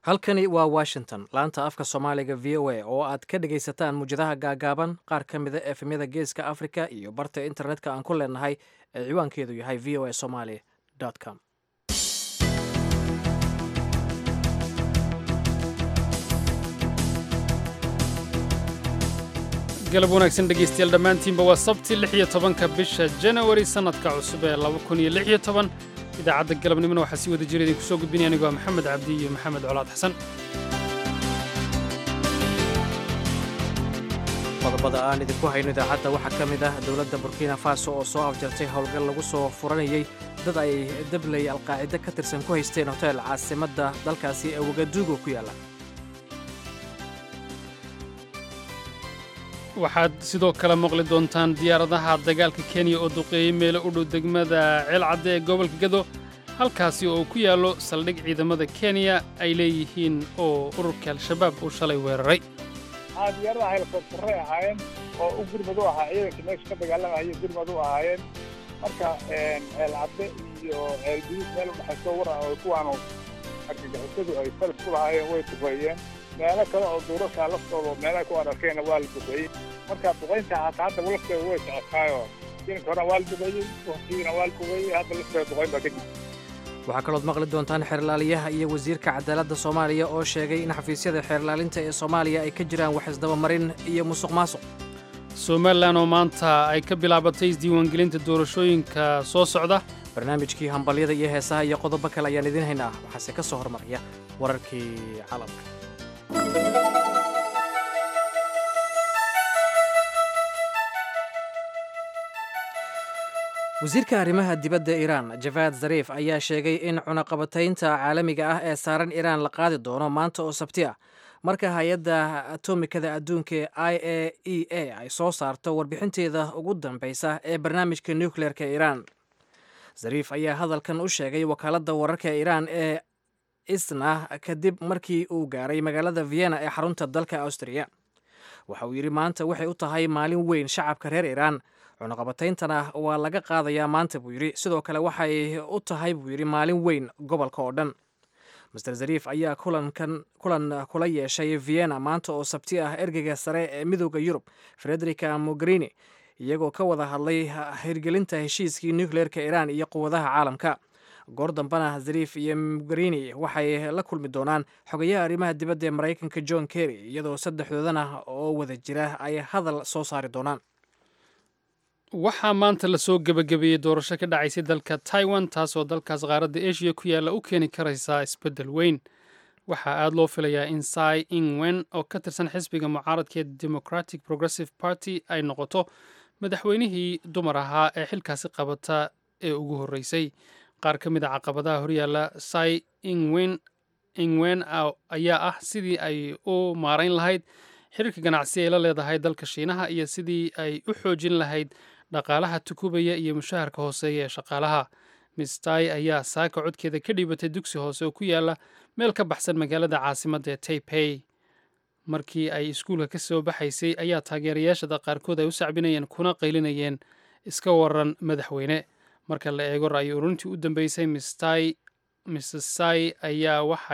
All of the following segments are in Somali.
halkani waa washington laanta afka soomaaliga v o a oo aad ka dhegaysataan muwjadaha gaagaaban qaar ka mida efemyada geeska africa iyo barta internetka aan ku leenahay ee ciwaankeedu yahay v o a somaly com galab wanaagsan dhegaystayaal dhammaantiinba waa sabti lix iyo tobanka bisha janawari sannadka cusub ee laba kun iyo lix iyo toban idaacadda galabnimona waxaa sii wada jira idinku soo gudbinaya anigoo maxamed cabdi iyo maxamed colaad xasan qodobada aan idinku hayno idaacadda waxaa ka mid ah dowladda burkina faso oo soo afjartay howlgal lagu soo furanayay dad ay dabley alqaacide ka tirsan ku haysteen hotel caasimadda dalkaasi ee wagaduugo ku yaalla waxaad sidoo kale maqli doontaan diyaaradaha dagaalka kenya oo duqeeyey meelo u dhow degmada ceelcadde ee gobolka gado halkaasi oo ku yaallo saldhig ciidamada kenya ay leeyihiin oo ururka al-shabaab uu shalay weeraray diyaaradaha helikobtaray ahaayeen oo u gurmad u ahaa ciidanka meesha ka dagaalamaya gurmad u ahaayeen marka ceelcadde iyo ceelguduud meel udhexayso waran oo kuwaanu argagixisadu ay falis ku lahaayeen way duqeeyeen meelo kale oo duurarkaa laftooda meelaha ku ararkeenna waa la duqeeyey marka duqaynta hata hadda lafteeda way socotaayo jilinka horena waa la duqeeyey waqtigiina waa la duqeeyey hadda lafteeda duqayn baa kadib waxaa kalood maqli doontaan xeerlaaliyaha iyo wasiirka cadaaladda soomaaliya oo sheegay in xafiisyada xeerlaalinta ee soomaaliya ay ka jiraan wax isdabamarin iyo musuq maasuq somalilan oo maanta ay ka bilaabatay isdiiwaangelinta doorashooyinka soo socda barnaamijkii hambalyada iyo heesaha iyo qodobo kale ayaan idiin haynaa waxaase ka soo hormaraya wararkii caalamka wasiirka arrimaha dibadda iiraan javaad zariif ayaa sheegay in cunaqabataynta caalamiga ah ee saaran iiraan la qaadi doono maanta oo sabti ah marka hay-adda atomikada adduunka ee i a e a ay soo saarto warbixinteeda ugu dambeysa ee barnaamijka nukleerka iiraan zariif ayaa hadalkan u sheegay wakaaladda wararka iiraan ee isna kadib markii uu gaaray magaalada vienna ee xarunta dalka austriya waxa uu yidhi maanta waxay u tahay maalin weyn shacabka reer iiraan cunaqabatayntana waa laga qaadayaa maanta buu yidhi sidoo kale waxay u tahay buu yidhi maalin weyn gobolka oo dhan master zariif ayaa kulankan kulan kula yeeshay vienna maanta oo sabti ah ergeyga sare ee midooda yurub frederica mogherini iyagoo ka wada hadlay hirgelinta heshiiskii nukleerka iiraan iyo quwadaha caalamka goor dambena zariif iyo mogherini waxay la kulmi doonaan xogayaha arrimaha dibadda ee maraykanka john kerry iyadoo saddexdoodana oo wada jira ay hadal soo saari doonaan waxaa maanta lasoo gebagabeeyey doorasho ka dhacaysay dalka taiwan taasoo dalkaas qaaradda eshiya ku yaalla u keeni karaysaa isbeddel weyn waxaa aad loo filayaa in sai ingwen oo ka tirsan xisbiga mucaaradka ee democratic progressive party ay noqoto madaxweynihii dumar ahaa ee xilkaasi qabata ee ugu horreysay qaar ka mid a caqabadaha horyaalla sai ingwen ingwen ayaa ah sidii ay u maarayn lahayd xiriirka ganacsi ay la leedahay dalka shiinaha iyo sidii ay u xoojin lahayd dhaqaalaha tukubaya iyo mushaharka hooseeya ee shaqaalaha mistai ayaa saaka codkeeda ka dhiibatay dugsi hoose oo ku yaala meel ka baxsan magaalada caasimadda ee taipei markii ay iskuulka ka soo baxaysay ayaa taageerayaashada qaarkood ay u sacbinayeen kuna qaylinayeen iska waran madaxweyne marka la eego ra'yi ururintii u dambeysay mistai mrs sai ayaa waxa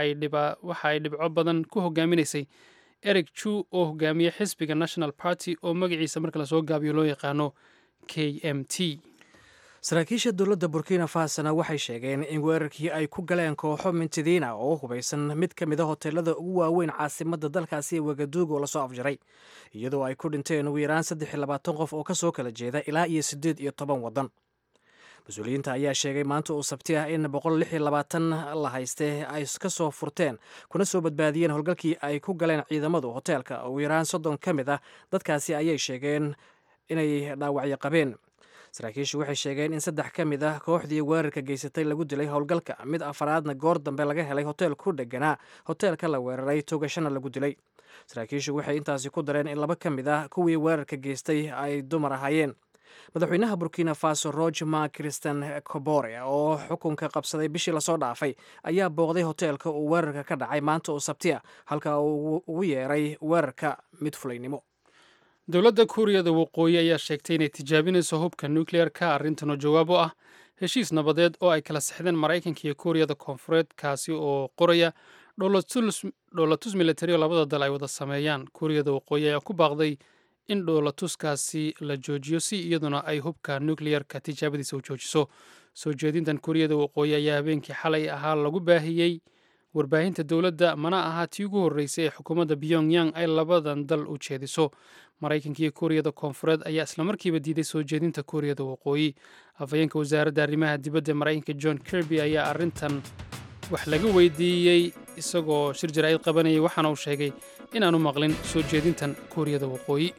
ay dhibco badan ku hogaaminaysay eric ju oo hogaamiye xisbiga national party oo magaciisa marka lasoo gaabiyo loo yaqaano k m t saraakiisha dowladda burkina fasona waxay sheegeen in weerarkii ay ku galeen kooxo mintidiina oo hubaysan mid ka mida hoteelada ugu waaweyn caasimadda dalkaasi ee wagaduugo lasoo afjaray iyadoo ay ku dhinteen ugu yaraan saddex iyo labaatan qof oo kasoo kala jeeda ilaa iyo siddeed iyo toban waddan mas-uuliyiinta ayaa sheegay maanta uu sabti ah in boqol lix iyo labaatan la hayste ay ka soo furteen kuna soo badbaadiyeen howlgalkii ay ku galeen ciidamadu hoteelka ugu yaraan soddon ka mid ah dadkaasi ayay sheegeen inay dhaawacyo qabeen saraakiishu waxay sheegeen in saddex ka mid ah kooxdii weerarka geysatay lagu dilay howlgalka mid afaraadna goor dambe laga helay hotel ku dheganaa hoteelka la weeraray togashana lagu dilay saraakiishu waxay intaasi ku dareen in laba ka mid ah kuwii weerarka geystay ay dumar ahaayeen madaxweynaha burkina faso rogema christian cobore oo xukunka qabsaday bishii lasoo dhaafay ayaa booqday hoteelka uu weerarka ka dhacay maanta oo sabti ah halka uu ugu yeeray weerarka mid fulaynimo dowladda kuuriyada waqooyi ayaa sheegtay inay tijaabinayso hubka nukleerka arrintan oo jawaab u ah heshiis nabadeed oo ay kala sixdeen maraykanka iyo kuuriyada koonfureed kaasi oo qoraya dhoolatus militari oo labada dal ay wada sameeyaan kuuriyada waqooyi ayaa ku baaqday in dhoolatuskaasi la joojiyo si iyaduna ay hubka nukleyarka tijaabadiisa u joojiso soo jeedintan kuuriyada waqooyi ayaa habeenkii xalay ahaa lagu baahiyey warbaahinta dowladda mana aha tii ugu horreysay ee xukuumadda pyongyang ay labadan dal u jeediso maraykanka iyo kuuriyada koonfureed ayaa islamarkiiba diiday soo jeedinta kuuriyada waqooyi afhayeenka wasaaradda arrimaha dibadda maraykanka john kirby ayaa arrintan wax laga weydiiyey isagoo shir jaraa'id qabanayay waxaana uu sheegay inaanu maqlin soo jeedintan kuuriyada waqooyi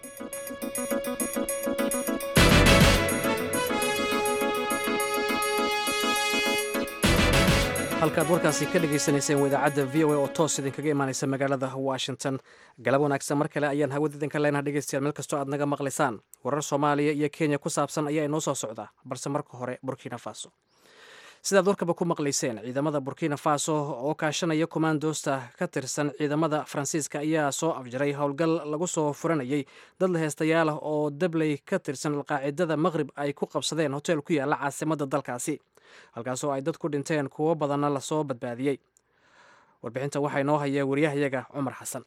halkaad warkaasi ka dhagaysanayseen waa idaacadda v o a oo toos idinkaga imaanaysa magaalada washington galab wanaagsan mar kale ayaan hawada idinka leenaha dhegeystayaal meel kastoo aad naga maqlaysaan warar soomaaliya iyo kenya ku saabsan ayaa inoo soo socda balse marka hore burkina faso sidaad warkaba ku maqlayseen ciidamada burkina faso oo kaashanaya kommandosta ka tirsan ciidamada faransiiska ayaa soo afjaray howlgal lagu soo furanayay dad la heestayaal ah oo dabley ka tirsan alqaacidada maqrib ay ku qabsadeen hotel ku yaala caasimadda dalkaasi halkaasoo ay dad ku dhinteen kuwo badanna lasoo badbaadiyey warbixinta waxaa inoo haya wariyahayaga cumar xasan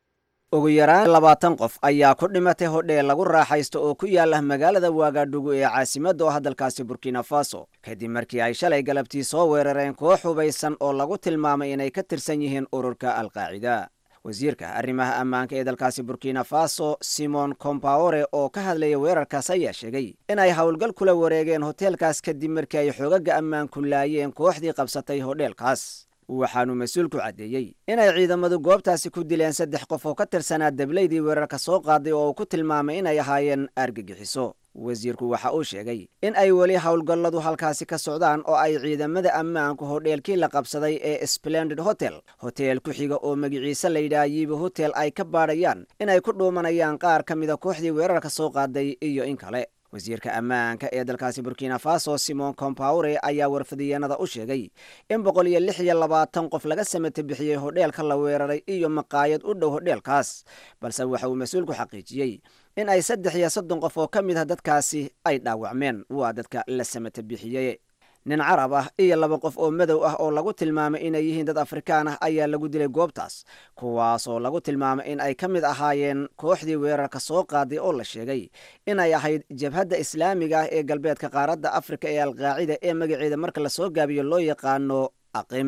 ugu yaraan labaatan qof ayaa ku dhimatay hodheel lagu raaxaysto oo ku yaala magaalada waagaadhugu ee caasimadda oo hadalkaasi burkina faso kadib markii ay shalay galabtii soo weerareen koox hubaysan oo lagu tilmaamay inay ka tirsan yihiin ururka alqaacida wasiirka arrimaha ammaanka ee dalkaasi burkina faso simon compaore oo ka hadlaya weerarkaas ayaa sheegay inay howlgal kula wareegeen hoteelkaas kadib markii ay xoogaga ammaanku laayeen kooxdii qabsatay hodheelkaas waxaanu mas-uulku caddeeyey inay ciidamadu goobtaasi ku dileen saddex qof oo ka tirsanaa dablaydii weerarka soo qaaday oo uu ku tilmaamay inay ahaayeen argagixiso wasiirku waxa uu sheegay in ay weli howlgalladu halkaasi ka socdaan oo ay ciidamada ammaanku hodheelkii la qabsaday ee splendid hotel hoteel ku xiga oo magiciise layidhaha yiiba hotel ay ka baadhayaan inay ku dhuumanayaan qaar ka mida kooxdii weerarka soo qaaday iyo in kale wasiirka ammaanka ee dalkaasi burkina faso simon compaure ayaa warfadiyeenada u sheegay in boqol iyo lix iyo labaatan qof laga samata bixiyey hodheelka la weeraray iyo maqaayad u dhow hodheelkaas balse waxa uu mas-uulku xaqiijiyey in ay saddex iyo soddon qof oo ka mid ah dadkaasi ay dhaawacmeen waa dadka la samata bixiyey nin carab ah iyo laba qof oo madow ah oo lagu tilmaamay inay yihiin dad afrikaan ah ayaa lagu dilay goobtaas kuwaasoo lagu tilmaamay in ay ka mid ahaayeen kooxdii weerarka soo qaaday oo la sheegay inay ahayd jabhadda islaamiga ah ee galbeedka qaaradda afrika ee alqaacida ee magaceeda marka lasoo gaabiyo loo yaqaano aqim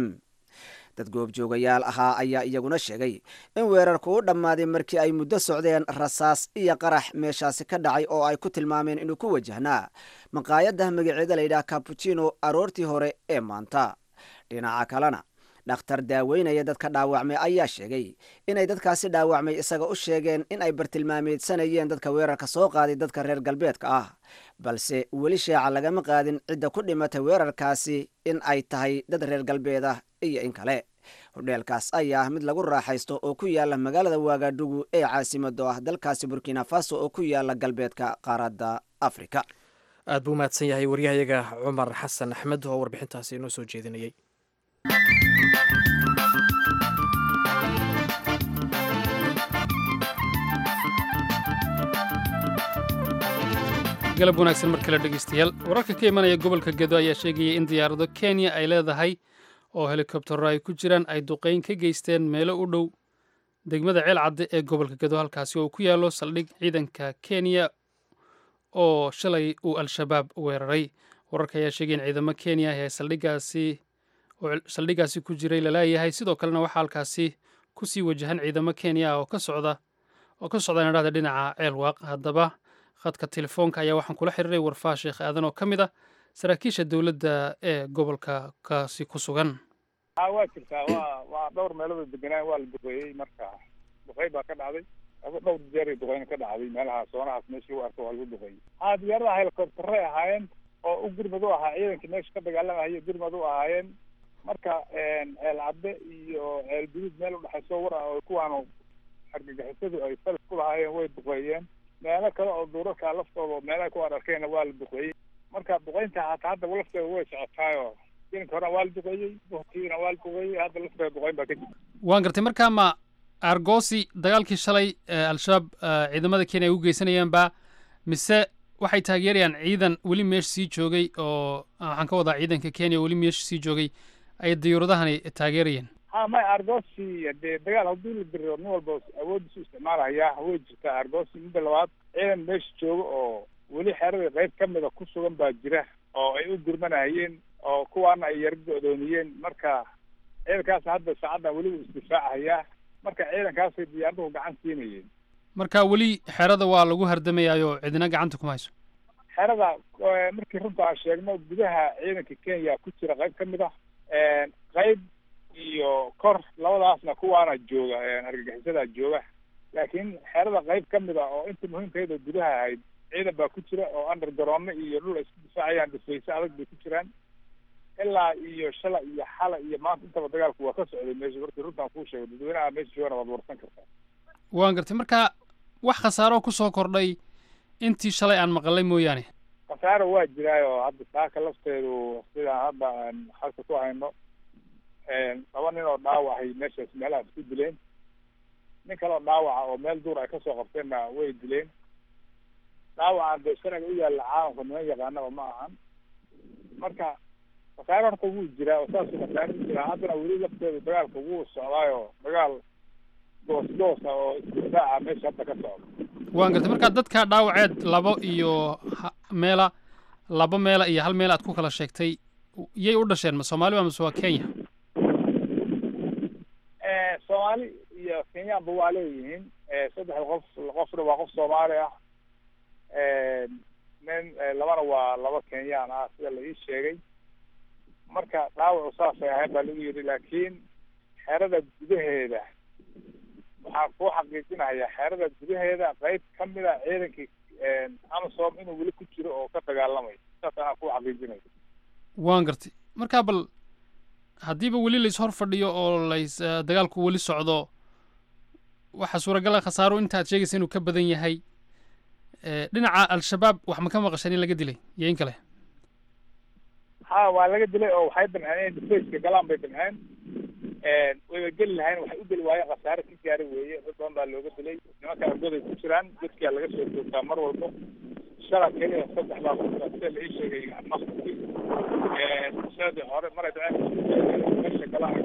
dad goobjoogayaal ahaa ayaa iyaguna sheegay in weerarku u dhammaaday markii ay muddo socdeen rasaas iyo qarax meeshaasi ka dhacay oo ay ku tilmaameen inuu ku wajahnaa maqaayadda magaceeda layidhaha kabuchino aroortii hore ee maanta dhinaca kalena dhakhtar daaweynaya dadka dhaawacmay ayaa sheegay inay dadkaasi dhaawacmay isaga u sheegeen in ay bartilmaameedsanayeen dadka weerarka soo qaaday dadka reer galbeedka ah balse weli sheeca lagama qaadin cidda ku dhimatay weerarkaasi in ay tahay dad reer galbeed ah iyo in kale hodheelkaas ayaa ah mid lagu raaxaysto oo ku yaala magaalada waagaadhugu ee caasimado ah dalkaasi burkina faso oo ku yaala galbeedka qaaradda afrika aad buu mahadsan yahay waryahayaga cumar xasan axmed oo warbixintaasi inoo soo jeedinayay galab wanaagsan mar kale dhegeystayaal wararka ka imanaya gobolka gedo ayaa sheegaya in diyaarado kenya ay leedahay oo helikobtaro ay ku jiraan ay duqeyn ka geysteen meelo u dhow degmada ceel cadde ee gobolka gedo halkaasi oo ku yaallo saldhig ciidanka kenya oo shalay uu al-shabaab weeraray wararka ayaa sheegaya in ciidamo kenya ah ee saldhigaasi oo saldhigaasi ku jiray lalaayahay sidoo kalena waxaa halkaasi kusii wajahan ciidamo kenya ah oo ka socda oo ka socda nadhahda dhinaca ceel waaq haddaba khadka telefoonka ayaa waxaan kula xiriiray warfaa sheekh aadan oo ka mid ah saraakiisha dowladda ee gobolka kaasi ku sugan a waa jirtaa waa waa dhowr meelood deganaan waa la duqeeyey marka duqey baa ka dhacday ado dhowr jeeray duqeyna ka dhacday meelaha soonahaas meesha lagu arko waa lagu duqeeyey haa diyaaradaha helicoptare ahaayeen oo u gurmad u ahaa ciidankii meesha ka dagaalamahayo gurmad u ahaayeen marka ceel cadde iyo ceel guduud meel udhexayso war ah oo kuwaanu argagixisadu ay falis ku lahaayeen way duqeeyeen meelo kale oo duurarka laftooda meelaha ku ararkeenna waa la duqeeyey marka duqeynta hata hadda lafteeda way socotaayo ilinka horena waa la duqeeyey buhkiina waa la duqeeyey hadda lafteeda duqeyn baa ka jirta waan gartay markaa ma argosi dagaalkii shalay al-shabaab ciidamada kenya ay u geysanayaanba mise waxay taageerayaan ciidan weli meesha sii joogay oo waxaan ka wadaa ciidanka kenya weli meesha sii joogay ay diyuuradahani taageerayeen ha may argosi dee dagaal haddii la diriiro nin walba awoodiisu isticmaalaya way jirtaa argosi midda labaad ciidan meesha jooga oo weli xeradii qayb ka mida ku sugan baa jira oo ay u gurmanahayeen oo kuwaana ay yar go-doomiyeen marka ciidankaas hadda saacaddan weliba isdifaacahayaa marka ciidankaasay diyaaraduhu gacan siinayeen marka weli xerada waa lagu hardamayaayo cidina gacanta kuma hayso xerada markii runta aan sheegno gudaha ciidanka kenya ku jira qayb ka mid ah qayb iyo kor labadaasna kuwaana jooga argagixisadaa jooga laakiin xerada qayb ka mid ah oo inta muhiimkeeda gudaha ahayd ciidan baa ku jira oo undergaroonno iyo dhul ay isku difaacayaan difayse adag bay ku jiraan ilaa iyo shala iyo xala iyo maanta intaba dagaalku waa ka socday meesha markii runtaan kuu sheego dadweynaha meesha joogana waad warsan kartaa waan gartay marka wax khasaaro kusoo kordhay intii shalay aan maqalay mooyaane khasaaro waa jiraayo hadda saaka lafteedu sidaan hadda aan halka ku hayno laba nin oo dhaawahay meeshaas meelahaas ku dileen nin kaleo dhaawaca oo meel duur ay kasoo qabteenna way dileen dhaawacan dee sharciga u yaalla caalamka niman yaqaanaba ma ahan marka khasaaro horta wuu jiraa oo saasuu khasaaro u jiraa haddana weli lafteedu dagaalka wuu socdaayo dagaal goos goosa oo isdifaaca meesha hadda ka socda waan gartay marka dadka dhaawaceed labo iyo meela laba meela iyo hal meel aad ku kala sheegtay yay u dhasheen ma soomaali ba mase waa kenya soomaali iyo kenyaanba waa leeyihiin saddexda qof qofna waa qof soomaali ah nin labana waa laba kenyaan ah sida la ii sheegay marka dhaawacu saasay ahayn baa lagu yidhi laakiin xerada gudaheeda waxaan kuu xaqiijinayaa xerada gudaheeda qayb ka mid a ciidankii amsom inuu weli ku jiro oo ka dagaalamayo saas anaa kuu xaqiijinaya waan gartay marka bal haddiiba weli lais hor fadhiyo oo lays dagaalku weli socdo waxaa suuragala khasaaro inta aad sheegaysa inuu ka badan yahay dhinaca al-shabaab wax ma ka maqasheen in laga dilay iyo in kale ha waa laga dilay oo waxay damceen inay difaceka galaan bay damceen wayba geli lahayn waxay u geli waayeen khasaare ka gaari weeye dad badan baa looga dilay nimankaa goday ku jiraan dadkaa laga soo joogtaa mar walbo shala keliya saddex baa ku jira sida la ii sheegay maqti sanadii hore maray dhaceen meesha galaan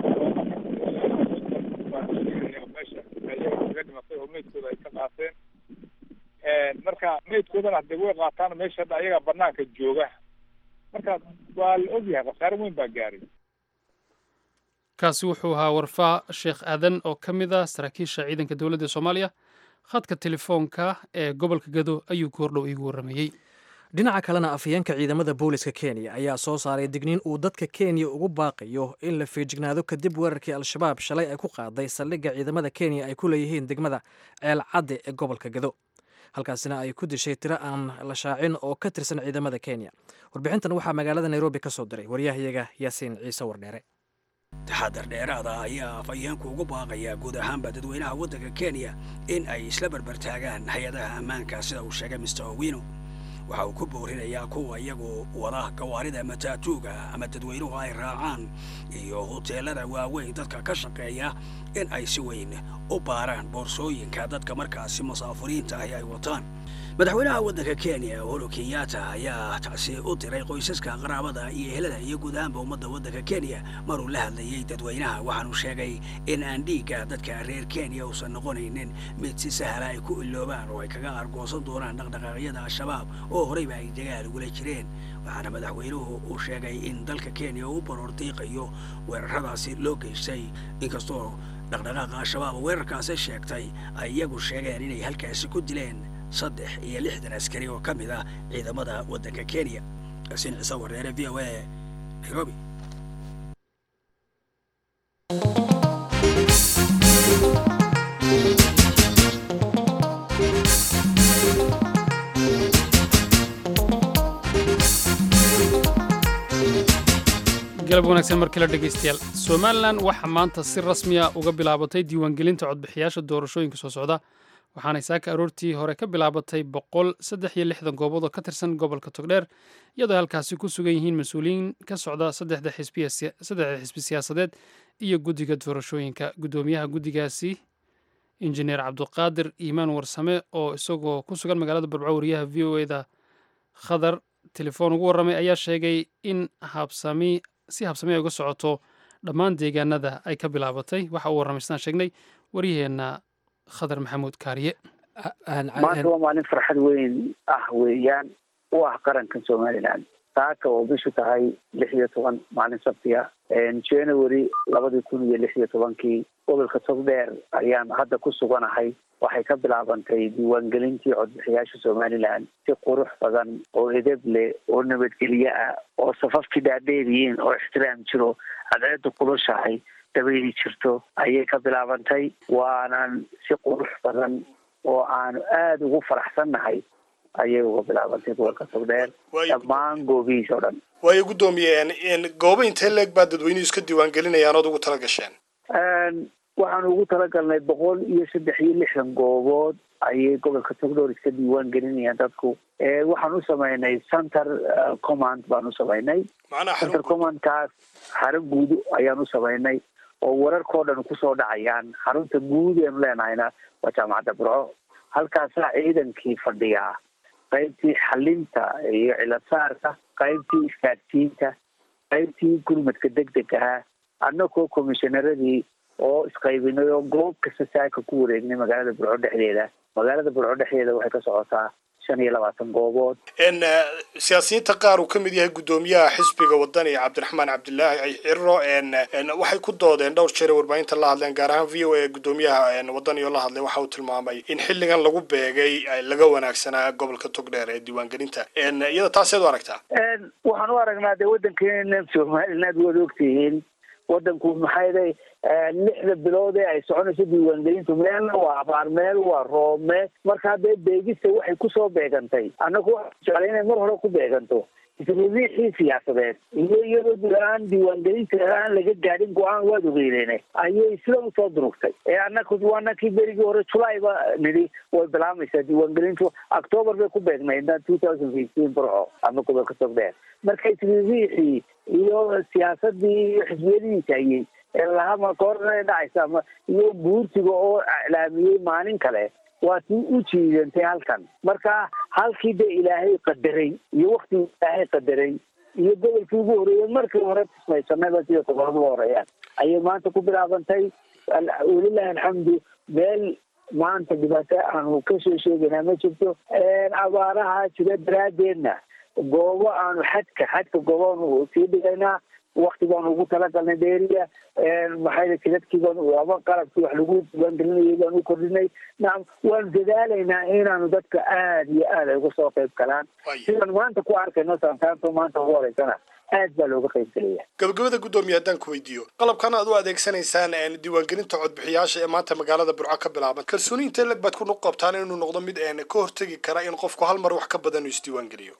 meesha ayaga kaga dhimatay oo meydkooda ay ka qaateen marka meydkoodana hadee way qaataan meesha hadda ayaga banaanka jooga marka waa la ogyahay khasaare weyn baa gaaray kaasi wuxuu ahaa warfaa sheekh aadan oo ka mid ah saraakiisha ciidanka dowladda soomaaliya khadka telefoonka ee gobolka gado ayuu goordhow iigu warramayey dhinaca kalena afhayeenka ciidamada booliska kenya ayaa soo saaray digniin uu dadka kenya ugu baaqayo in la feejignaado kadib weerarkii al-shabaab shalay ay ku qaaday saldhigga ciidamada kenya ay ku leeyihiin degmada ceel cadde ee gobolka gado halkaasina ay ku dishay tiro aan la shaacin oo ka tirsan ciidamada kenya warbixintan waxaa magaalada nairobi ka soo diray waryahayaga yaasiin ciise wardheere taxadar dheeraada ayaa afhayeenku ugu baaqayaa guud ahaanba dadweynaha waddanka kenya in ay isla barbartaagaan hay-adaha ammaanka sida uu sheegay mister owino waxa uu ku boorinayaa kuwa iyagu wada gawaarida mataatuuga ama dadweynuhu ay raacaan iyo huteelada waaweyn dadka ka shaqeeya in ay si weyn u baaraan boorsooyinka dadka markaasi musaafuriinta ahi ay wataan madaxweynaha waddanka kenya uhuru kenyatta ayaa tacsi u diray qoysaska qaraabada iyo ehelada iyo guud ahaanba ummadda waddanka kenya maruu la hadlayey dadweynaha waxaanu sheegay in aan dhiigga dadka reer kenya uusan noqonaynin mid si sahla ay ku iloobaan oo ay kaga argoosan doonaan dhaqdhaqaaqyada al-shabaab oo horeyba ay dagaal ugula jireen waxaana madaxweynuhu uu sheegay in dalka kenya uu u baroor diiqayo weeraradaasi loo geystay inkastoo dhaqdhaqaaqa al-shabaab weerarkaasi sheegtay ay iyagu sheegeen inay halkaasi ku dileen saddex iyo lixdan askari oo ka mid ah ciidamada waddanka kenya yaasiin ciise wareere v o a nairobi galab wanaagsan markii la dhegaystayaal somalilan waxaa maanta si rasmiya uga bilaabatay diiwaangelinta codbixiyaasha doorashooyinka soo socda waxaanay saaka aroortii hore ka bilaabatay boqol saddex iyo lixdan goobood oo ka tirsan gobolka togdheer iyadoo halkaasi ku sugan yihiin mas-uuliyiin ka socda saddexda xisbi siyaasadeed iyo guddiga doorashooyinka guddoomiyaha guddigaasi injineer cabduqaadir iimaan warsame oo isagoo ku sugan magaalada barbaco wariyaha v o eda khadar telefoon ugu warramay ayaa sheegay in habsami si habsami ay uga socoto dhammaan deegaanada ay ka bilaabatay waxa uu warramaystaan sheegnay waryaheenna khadar maxamuud kaariye maanta waa maalin farxad weyn ah weeyaan u ah qaranka somalilan saaka oo bishu tahay lix iyo toban maalin sabti ah january labadii kun iyo lix iyo tobankii gobolka togdheer ayaan hadda ku suganahay waxay ka bilaabantay diiwaangelintii codbixiyaasha somalilan si qurux badan oo edeb leh oo nabadgelyo ah oo safafkii dhaadheer yihiin oo ixtiraam jiro cadceedda kulushahay dabayli jirto ayay ka bilaabantay waanan si qurux badan oo aanu aada ugu faraxsannahay ayay uga bilaabantay gobolka togdheer dhammaan goobihiisa o dhan waayo guddoomiye goobo intee leeg baa dadweynuhu iska diiwaangelinayaan ood ugu tala gasheen waxaanu ugu talagalnay boqol iyo saddex iyo lixdan goobood ayay gobolka togdheer iska diiwaan gelinayaan dadku waxaan u samaynay center command baan u samaynay center commandkaas xarun guud ayaan u samaynay oo wararkao dhan kusoo dhacayaan xarunta guud eenu leenahayna waa jaamacadda burco halkaasaa ciidankii fadhiyaa qaybtii xalinta iyo cilasaarka qaybtii isgaadsiinta qaybtii gurmadka degdeg ahaa annagoo commissionaradii oo isqaybinay oo goob kasta saaka ku wareegnay magaalada burco dhexdeeda magaalada burco dhexdeeda waxay ka socotaa shan iyo labaatan goobood siyaasiyiinta qaar uu ka mid yahay guddoomiyaha xisbiga wadani cabdiraxmaan cabdilaahi ciro waxay ku doodeen dhowr jeer warbaahinta la hadleen gaar ahaan v o a guddoomiyaha wadani oo la hadlay waxa uu tilmaamay in xilligan lagu beegay laga wanaagsanaa gobolka togdheer ee diiwaangelinta iyada taaseed u aragtaa waxaan u aragnaa dee waddankeena somaliland waad ogtihiin waddanku maxay day lixda bilood ee ay soconayso diiwaangelintu meelna waa abaar meel waa roobme marka haddee beegista waxay kusoo beegantay annagu waxaan jeclay inay mar hore ku beeganto isriixii siyaasadeed iyo iyadoo dul-aan diiwaangelinta aan laga gaadhin go-aan waad ogeyneyne ayay sida usoo durugtay ee annaku waanakii berigii hore julayba nidhi way bilaamaysaa diiwaangelintu octoobar bay ku beegnayd two thousand fifteen burco ama gobolka togdheer marka isriixii iyo siyaasadii iyo xisbiyadihiisa ayay lahama koorna dhacaysa ama iyo guurtiga oo iclaamiyey maalin kale waa tii u jiidantay halkan marka halkii de ilaahay qadaray iyo waktigii ilaahay qadaray iyo gobolkii ugu horeeyey markii hore tismaysanayba sida gobolada u horeeyaan ayay maanta ku bilaabantay walilahi alxamdu meel maanta dhibaato aanu kasoo sheegaynaa ma jirto abaaraha jira daraadeedna goobo aanu xadka xadka goobaanu sii dhigaynaa wakti baanu ugu talagalnay dheeriya maxay jidadkii baanu ama qalabkii wax lagu diiwaangelinayay baanu u kordhinay nacam waanu dadaalaynaa inaanu dadka aada iyo aad ay uga soo qayb galaan sidaan maanta ku arkayno santaanto maanta ugu horeysana aad baa looga qayb gelaya gabagabada guddoomiye haddaan ku weydiiyo qalabkan aad u adeegsanaysaan diiwaangelinta codbixiyaasha ee maanta magaalada burco ka bilaaban kalsooni intee leg baad ku qabtaan inuu noqdo mid ka hortegi kara in qofku hal mar wax ka badan uu isdiiwaangeliyo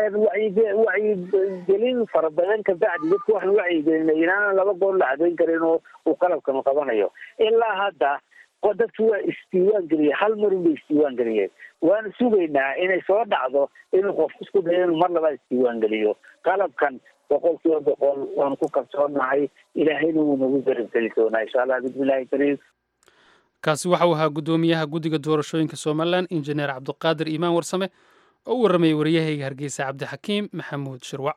wacyigelin fara badan kabacdi dadku waxaan wacyigelinay inaana laba goor la cadeyn karin oo uu qalabkanu qabanayo ilaa hadda dadku waa isdiiwaan geliyeen hal mar unbay isdiiwaan geliyeen waana sugaynaa inay soo dhacdo inuu qof isku dayo inuu mar labaad isdiiwaan geliyo qalabkan boqol kiiba boqol waanu ku kalsoonahay ilaahayna wuu nagu garabgeli doonaa insha allah bismillahi kariim kaasi waxa uu ahaa guddoomiyaha guddiga doorashooyinka somalilan injineer cabdiqaadir iimaan warsame oo u warramayay waryahayga hargeysa cabdixakiim maxamuud shirwac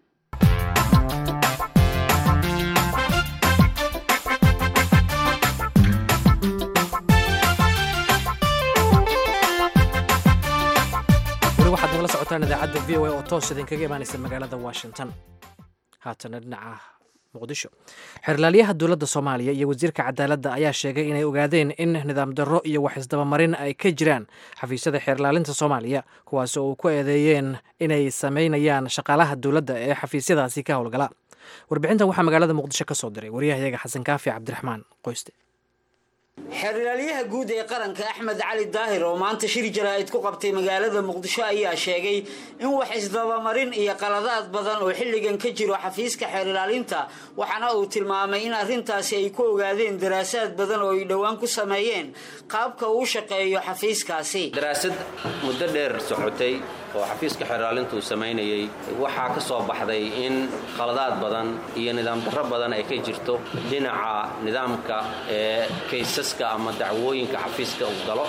weli waxaad nagala socotaan idaacadda v o a oo toos idinkaga imaanaysa magaalada washington haatana dhinaca muqdisho xerlaalyaha dowladda soomaaliya iyo wasiirka cadaaladda ayaa sheegay inay ogaadeen in nidaam darro iyo wax isdabamarin ay ka jiraan xafiisyada xeerlaalinta soomaaliya kuwaas oo uu ku eedeeyeen inay samaynayaan shaqaalaha dowladda ee xafiisyadaasi ka howlgala warbixintan waxaa magaalada muqdisho ka soo diray waryahayaga xasan kaafi cabdiraxmaan qoyste xeerlaalyaha guud ee qaranka axmed cali daahir oo maanta shir jaraa'id ku qabtay magaalada muqdisho ayaa sheegay in wax isdabamarin iyo qaladaad badan oo xilligan ka jiro xafiiska xeerlaalinta waxaana uu tilmaamay in arrintaasi ay ku ogaadeen daraasaad badan oo ay dhowaan ku sameeyeen qaabka uu shaqeeyo xafiiskaasi daraasad muddo dheer socotay oo xafiiska xeerlaalinta uu samaynayey waxaa ka soo baxday in qaladaad badan iyo nidaam darro badan ay ka jirto dhinaca nidaamka ee kaysaska ama dacwooyinka xafiiska uu galo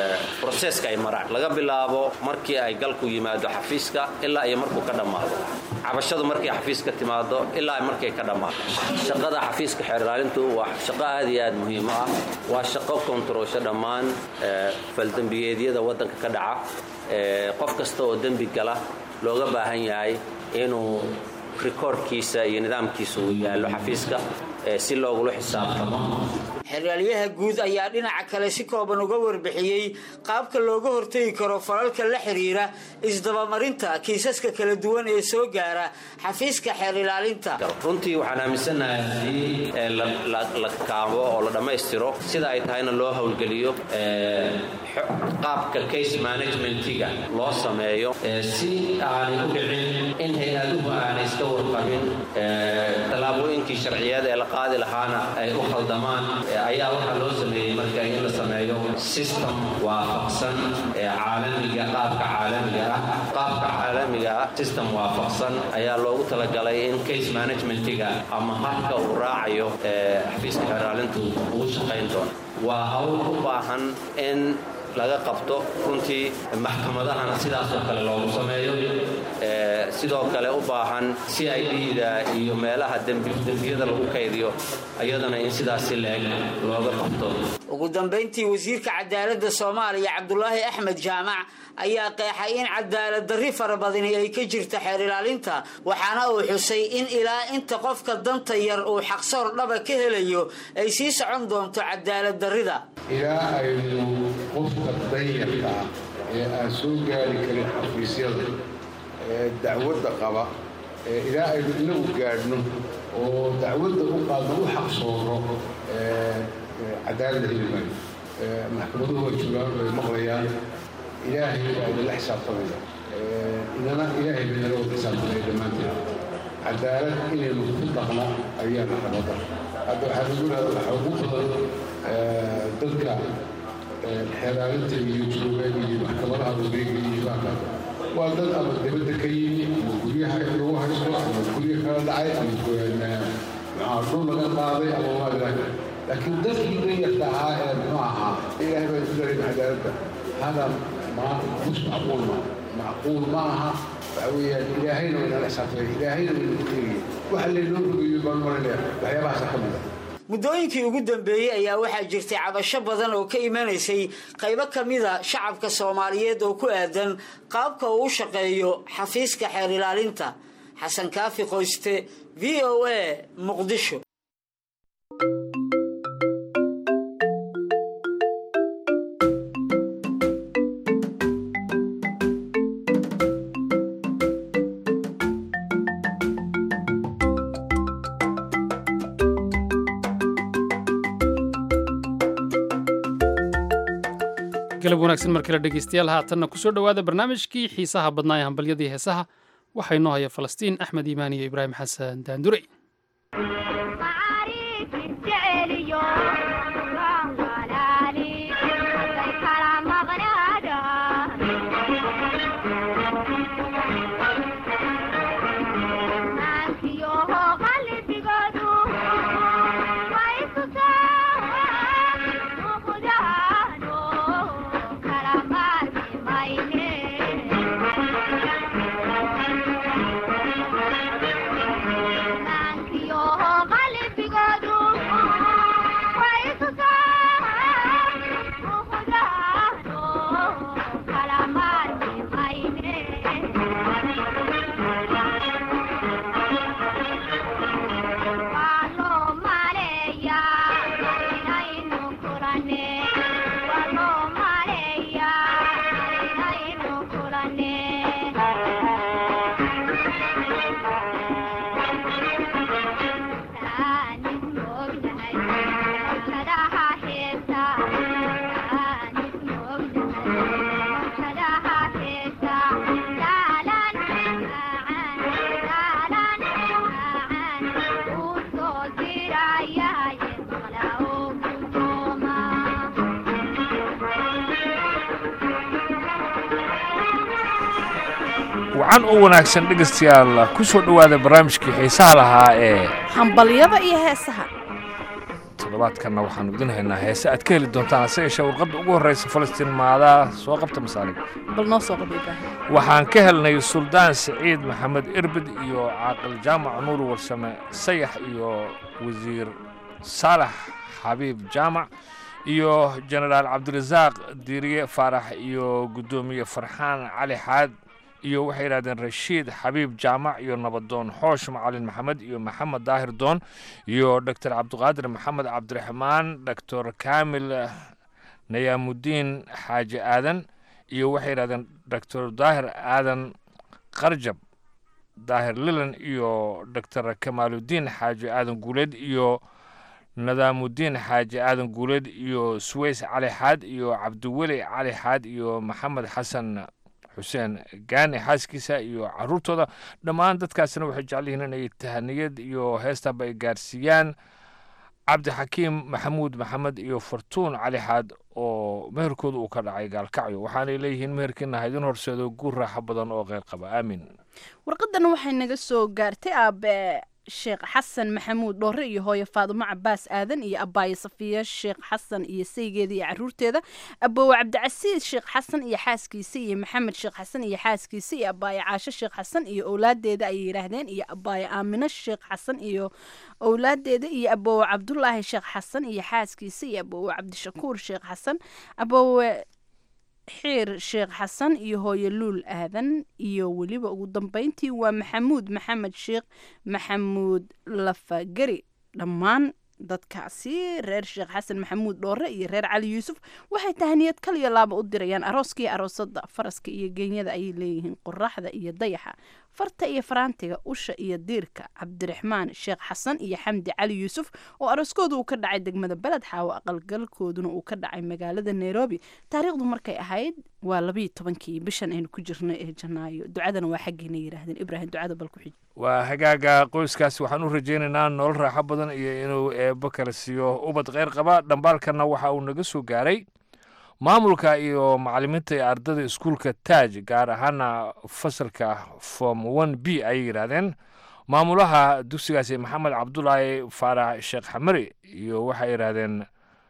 broseska ay maraan laga bilaabo markii ay galku yimaado xafiiska ilaa iyo markuu ka dhammaado cabashadu markay xafiiska timaado ilaa markay ka dhammaato shaqada xafiiska xeer ilaalintu waa shaqo aad iyo aad muhiim u ah waa shaqo kontaroosho dhammaan faldembiyeedyada waddanka ka dhaca qof kasta oo dembi gala looga baahan yahay inuu rikoorkiisa iyo nidaamkiisa uu yaallo xafiiska si loogula xisaabtamo xeraalyaha guud ayaa dhinaca kale si kooban uga warbixiyey qaabka looga hortegi karo falalka la xiriira isdabamarinta kiisaska kala duwan ee soo gaara xafiiska xeer ilaalinta runtii waxaan aaminsannahay haddii la kaabo oo la dhammaystiro sida ay tahayna loo howlgeliyo qaabka case managementiga loo sameeyo si aanay u dhicin in hay-aduhu aanay iska warqabin tallaabooyinkii sharciyeed ee la qaadi lahaana ay u khaldamaan ayaa waxaa loo sameeyey marka in la sameeyo system waafaqsan ee caalamiga qaabka caalamiga ah qaabka caalamiga ah system waafaqsan ayaa loogu talagalay in case managementiga ama habka uu raacayo xafiiska xeraalintu ugu shaqayn doono waa hawl u baahan in laga qabto runtii maxkamadahana sidaasoo kale loogu sameeyo sidoo kale u baahan si ay dhiida iyo meelaha dembiyada lagu kaydiyo ayadana in sidaasi leeg looga qabto ugu dambayntii wasiirka cadaaladda soomaaliya cabdulaahi axmed jaamac ayaa qeexay in cadaalad darri fara badani ay ka jirta xeer ilaalinta waxaana uu xusay in ilaa inta qofka danta yar uu xaqsoor dhaba ka helayo ay sii socon doonto cadaalad darrida ilaa aynu qofka danyarka ah ee aan soo gaari karin xafiisyada ee dacwadda qaba ilaa aynu inagu gaadhno oo dacwadda u qaadno u xaqsooro cadaalada heli maayo maxkamaduhu way joogaan way maqlayaan ilaahay baa idinla xisaabtamaya inana ilaahay baa inala wada xisaabtamaya dhammaanteed cadaalad inaynu ku dhaqna ayaana rabada hadda waxaa lagu yidhahda waxaa ugu badan dadka xeeraalinta iyo jooga iyo maxkamadaha wareega iyo baaka waa dad ama dibadda ka yimi ama guryaha lagu haysto ama guryo kala dhacay ama maxaa dhul laga qaaday ama maadra laakiin dadkii danyarta ahaa ee muxuu ahaa ilaahay baa isu daray cadaaladda hada ma mus macquul ma macquul ma aha waxa weeyaan ilaahayna waa inala xisaabtamay ilaahayna waa inala eegaya waxa laynoo rogayo baan maranaya waxyaabahaasa ka mid a muddooyinkii ugu dambeeyey ayaa waxaa jirtay cabasho badan oo ka imanaysay qaybo ka mida shacabka soomaaliyeed oo ku aadan qaabka uu u shaqeeyo xafiiska xeer ilaalinta xasan kaafi qoyste v o a muqdisho galab wanaagsan mar kale dhegeystayaal haatanna kusoo dhowaada barnaamijkii xiisaha badnaa ee hambalyadii heesaha waxaa inoo haya falastiin axmed iimaan iyo ibraahim xasan daandurey wacan u wanaagsan dhegaystayaal ku soo dhowaada barnaamijkii xiisaha lahaa ee hambalyada iyo heesaha toddobaadkanna waxaanu idin haynaa heese aad ka heli doontaan hase yeeshee warqadda ugu horreysa falastiin maadaa soo qabta masaalig bal noo soo qaba ibraahim waxaan ka helnay suldaan siciid maxamed irbid iyo caaqil jaamac nuur warsame sayax iyo wasiir saalax xabiib jaamac iyo jenaraal cabdirasaaq diiriye faarax iyo guddoomiye farxaan cali xaad iyo waxay yidhahdeen rashiid xabiib jaamac iyo nabadoon xoosh macalin maxamed iyo maxamed daahir doon iyo doctor cabdiqaadir maxamed cabdiraxmaan doctor kaamil nayaamudiin xaaji aadan iyo waxay yidhahdeen doctor daahir aadan qarjab daahir lilan iyo doctor kamaaludiin xaaji aadan guuleed iyo nadaamudiin xaaji aadan guuleed iyo suweys cali xaad iyo cabdiweli cali xaad iyo maxamed xasan xuseen gaani xaaskiisa iyo caruurtooda dhammaan dadkaasina waxay jecel yihiin inay tahaniyad iyo heestanba ay gaarsiiyaan cabdixakiim maxamuud maxamed iyo fartuun cali xaad oo meherkooda uu ka dhacay gaalkacyo waxaanay leeyihiin meherkiina haydin horseedo guur raaxo badan oo qeyr qaba aamin warqadan waxay naga soo gaartay aabe sheekh xasan maxamuud dhoore iyo hooyo faadumo cabaas aadan iyo abaayo safiya sheekh xasan iyo saygeeda iyo caruurteeda aboowe cabdicasiis sheekh xasan iyo xaaskiisa iyo maxamed sheekh xasan iyo xaaskiisa iyo abaayo caasho sheekh xasan iyo owlaadeeda ayay yidhaahdeen iyo abaayo aamino sheekh xasan iyo owlaadeeda iyo aboowe cabdulaahi sheekh xasan iyo xaaskiisa iyo aboowe cabdishakuur sheekh xasan aboowe xiir sheekh xasan iyo hooyo luul aadan iyo weliba ugu dambeyntii waa maxamuud maxamed sheekh maxamuud lafageri dhammaan dadkaasi reer sheekh xasan maxamuud dhoore iyo reer cali yuusuf waxay tahaniyad kaliya laaba u dirayaan arooskii aroosada faraska iyo geenyada ayay leeyihiin qoraxda iyo dayaxa farta iyo faraantiga usha iyo diirka cabdiraxmaan sheekh xasan iyo xamdi cali yuusuf oo arooskooda uu ka dhacay degmada beled xaawo aqalgalkooduna uu ka dhacay magaalada nairobi taariikhdu markay ahayd waa labayo tobankii bishan aynu ku jirno ee janaayo ducadana waa xaggiina yidhaahdeen ibraahim ducada bal ku xij waa hagaaga qoyskaasi waxaan u rajaynaynaa nolol raaxo badan iyo inuu eebbo kala siiyo ubad kheyr qaba dhambaalkanna waxa uu naga soo gaaray maamulka iyo macalimiinta ee ardada iskuulka taaj gaar ahaana fasalka form one b ayay yidhaahdeen maamulaha dugsigaasi maxamed cabdulaahi faarax sheekh xamari iyo waxay yidhaahdeen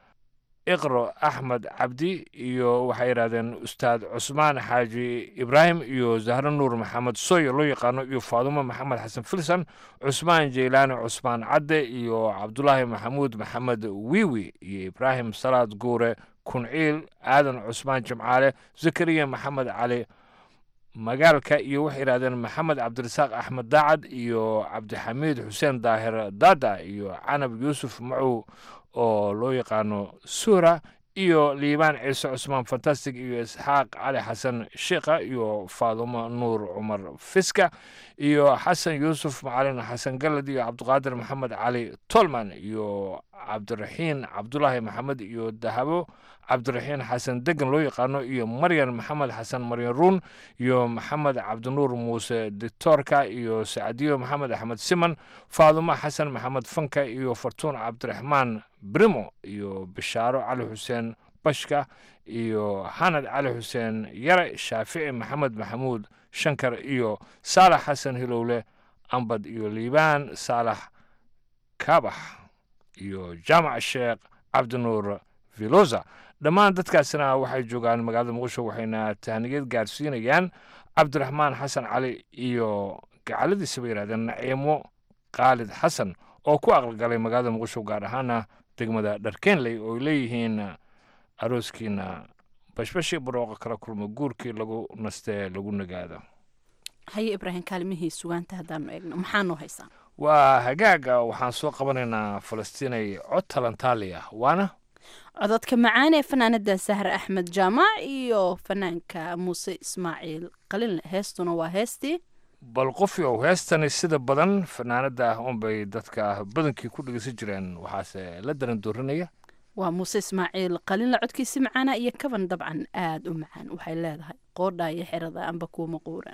iqro axmed cabdi iyo waxay yidhahdeen ustaad cusmaan xaaji ibraahim iyo zahro nuur maxamed soyo loo yaqaano iyo faadumo maxamed xasan filsan cusmaan jeylaani cusmaan cadde iyo cabdulaahi maxamuud maxamed wiwi iyo ibraahim salaad guure kunciil aadan cusmaan jimcaale zakariya maxamed cali magaalka iyo waxay yidhahdeen maxamed cabdirasaaq axmed daacad iyo cabdixamiid xuseen daahir dada iyo canab yuusuf macow oo loo yaqaano suura iyo liibaan ciise cusmaan fantastic iyo isxaaq cali xasan sheikha iyo faadumo nuur cumar fiska iyo xasan yuusuf macalin xasan galad iyo cabdiqaadir maxamed cali tolman iyo cabdiraxiin cabdulaahi maxamed iyo dahabo cabdiraxiin xasan degan loo yaqaano iyo maryan maxamed xasan maryan ruun iyo maxamed cabdinuur muuse dictoorka iyo sacdiyo maxamed axmed siman faadumo xasan maxamed fanka iyo fartuun cabdiraxmaan brimo iyo bishaaro cali xuseen bashka iyo xanad cali xuseen yare shaafici maxamed maxamuud shankar iyo saalax xasan hilowle ambad iyo liibaan saalax kaabax iyo jaamac sheekh cabdinuur vilosa dhammaan dadkaasina waxay joogaan magaalada muqdisho waxayna tahniyad gaarsiinayaan cabdiraxmaan xasan cali iyo gacaladiisa bay yidhahdeen naciimo khaalid xasan oo ku aqalgalay magaalada muqdisho gaar ahaana degmada dharkeenley oo ay leeyihiin arooskiina bashbashii barooqa kala kulmo guurkii lagu nastee lagu nagaado haye ibraahim kaalimihii sugaanta haddaanu eegno maxaa noo haysaa waa hagaaga waxaan soo qabanaynaa falastiinay cod talantaali ah waana cododka macaan ee fanaanada sahre axmed jaamac iyo fanaanka muuse ismaaciil qalinle heestuna waa heestii bal qofi ow heestani sida badan fanaanada ah unbay dadka badankii ku dhegeysan jireen waxaase la daran doorinaya waa muuse ismaaciil qalinle codkiisi macaana iyo kaban dabcan aada u macaan waxay leedahay qoodha iyo xerada amba kuuma quuraan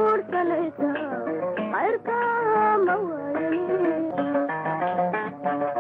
Thank you.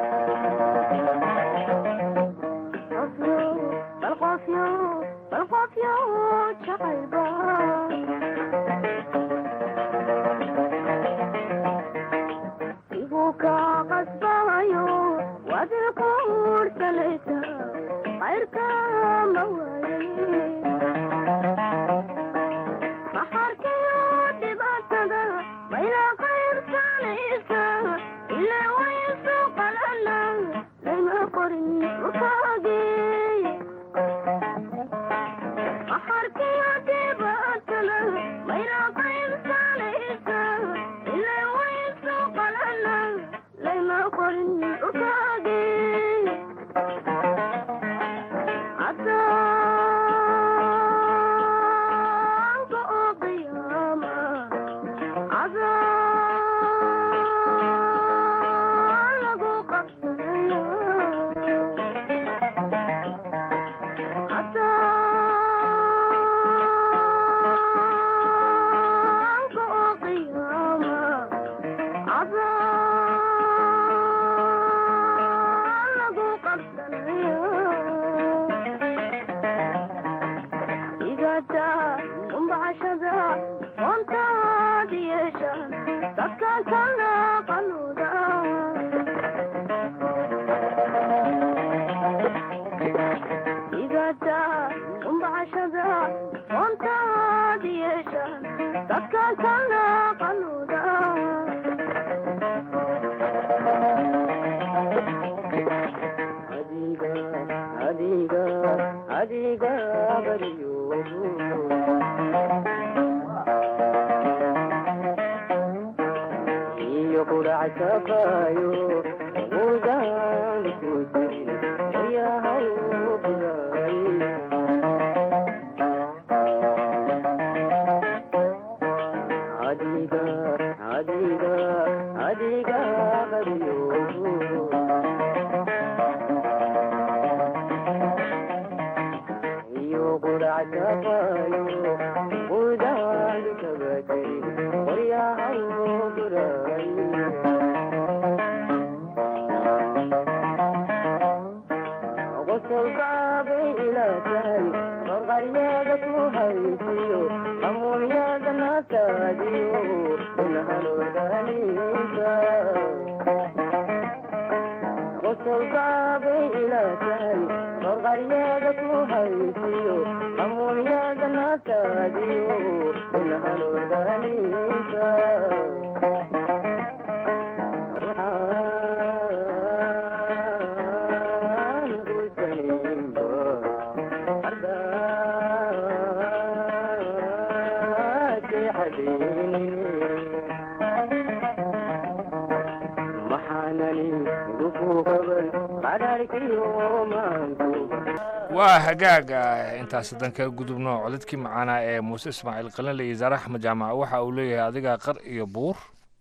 waa hagaaga intaas hadan kaga gudubno codadkii macaanaa ee muuse ismaaciil qalinle iyo zaare axmed jaamac waxa uu leeyahay adigaa qar iyo buur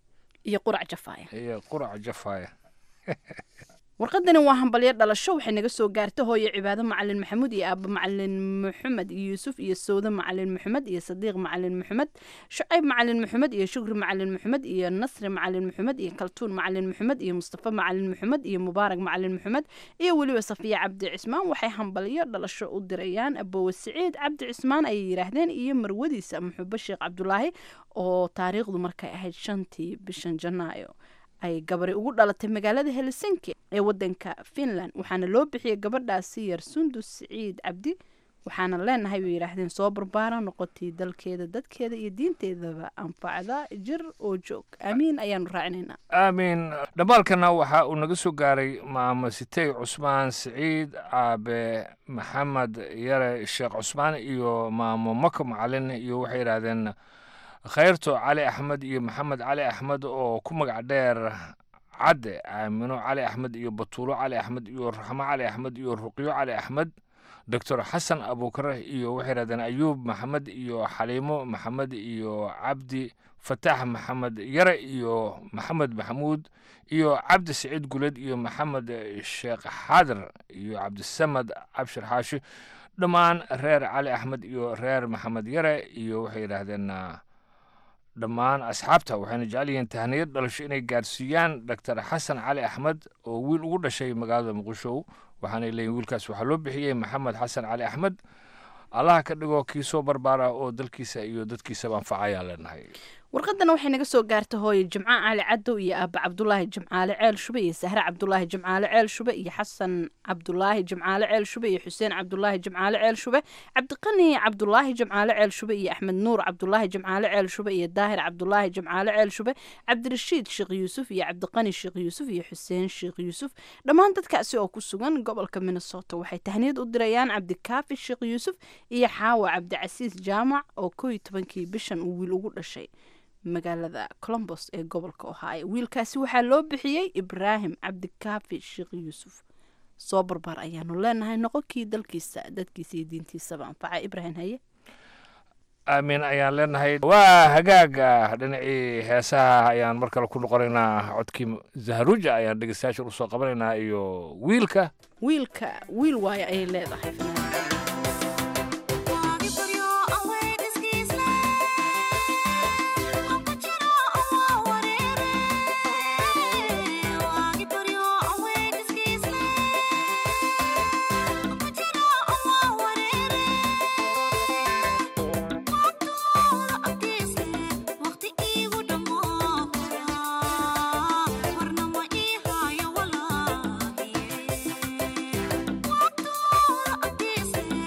iyo qurac jafaaya iyo qurac jafaaya warqadani waa hambalyo dhalasho waxay naga soo gaartay hooyo cibaado macalin maxamuud iyo aaba macalin maxamed iyo yuusuf iyo sawde macalin maxamed iyo sadiiq macalin maxamed shucayb macalin maxamed iyo shukri macalin maxamed iyo nasri macalin maxamed iyo kaltuun macalin maxamed iyo mustafa macalin maxamed iyo mubaarak macalin maxamed iyo weliba safiya cabdi cismaan waxay hambalyo dhalasho u dirayaan abowe siciid cabdi cismaan ayay yidhaahdeen iyo marwadiisa muxubo sheekh cabdulaahi oo taariikhdu markay ahayd shantii bishan janaayo ay gabari ugu dhalatay magaalada helsinki ee wadanka finland waxaana loo bixiyey gabadhaasi yar sundus siciid cabdi waxaana leenahay bay yidhaahdeen soo barbaara noqotay dalkeeda dadkeeda iyo diinteedaba anfacda jir oo joog aamiin ayaanu raacinaynaa aamiin dhammaalkana waxa uu naga soo gaaray maamo sitey cusmaan siciid aabe maxamed yare sheekh cusmaan iyo maamo mako macalin iyo waxay yidhaahdeen khayrto cali axmed iyo maxamed cali axmed oo ku magac dheer cadde aamino cali axmed iyo batuulo cali axmed iyo raxmo cali axmed iyo ruqyo cali axmed doctor xasan abuukare iyo waxay yidhahdeen ayuub maxamed iyo xaliimo maxamed iyo cabdi fataax maxamed yare iyo maxamed maxamuud iyo cabdi siciid guled iyo maxamed sheekh xaadir iyo cabdisamad cabshir xaashi dhammaan reer cali axmed iyo reer maxamed yare iyo waxay yidhaahdeen dhammaan asxaabta waxayna jecel yihiin tahniyad dhalasho inay gaarsiiyaan doctor xasan cali axmed oo wiil ugu dhashay magaalada muqdisho waxaanay leeyihin wiilkaas waxaa loo bixiyey maxamed xasan cali axmed allaha ka dhigo kii soo barbaara oo dalkiisa iyo dadkiisaba anfacayaa leenahay warqadana waxay naga soo gaartay hooyo jimco cali cadow iyo aaba cabdulaahi jimcaale ceel shube iyo sahre cabdulaahi jimcaale ceel shube iyo xasan cabdulaahi jimcaale ceel shube iyo xuseen cabdulaahi jimcaale ceel shube cabdiqani cabdulaahi jimcaale ceel shube iyo axmed nuur cabdulaahi jimcaale ceel shube iyo daahir cabdulaahi jimcaale ceel shube cabdirashiid sheekh yuusuf iyo cabdiqani sheekh yuusuf iyo xuseen sheekh yuusuf dhammaan dadkaasi oo ku sugan gobolka minnesota waxay tahniyad u dirayaan cabdikaafi sheekh yuusuf iyo xaawa cabdicasiis jaamac oo koo iyo tobankii bishan uu wiil ugu dhashay magaalada colombos ee gobolka ohaayo wiilkaasi waxaa loo bixiyey ibraahim cabdikaafi sheekh yuusuf soo barbaar ayaanu leenahay noqonkii dalkiisa dadkiisa iyo diintiisaba anfaca ibraahim haye aamin ayaan leenahay waa hagaaga dhinacii heesaha ayaan mar kale ku noqonaynaa codkii zahruja ayaan dhegeystayaashan usoo qabanaynaa iyo wiilka wiilka wiil waayo ayay leedahay Warna ma ii hayo walaahi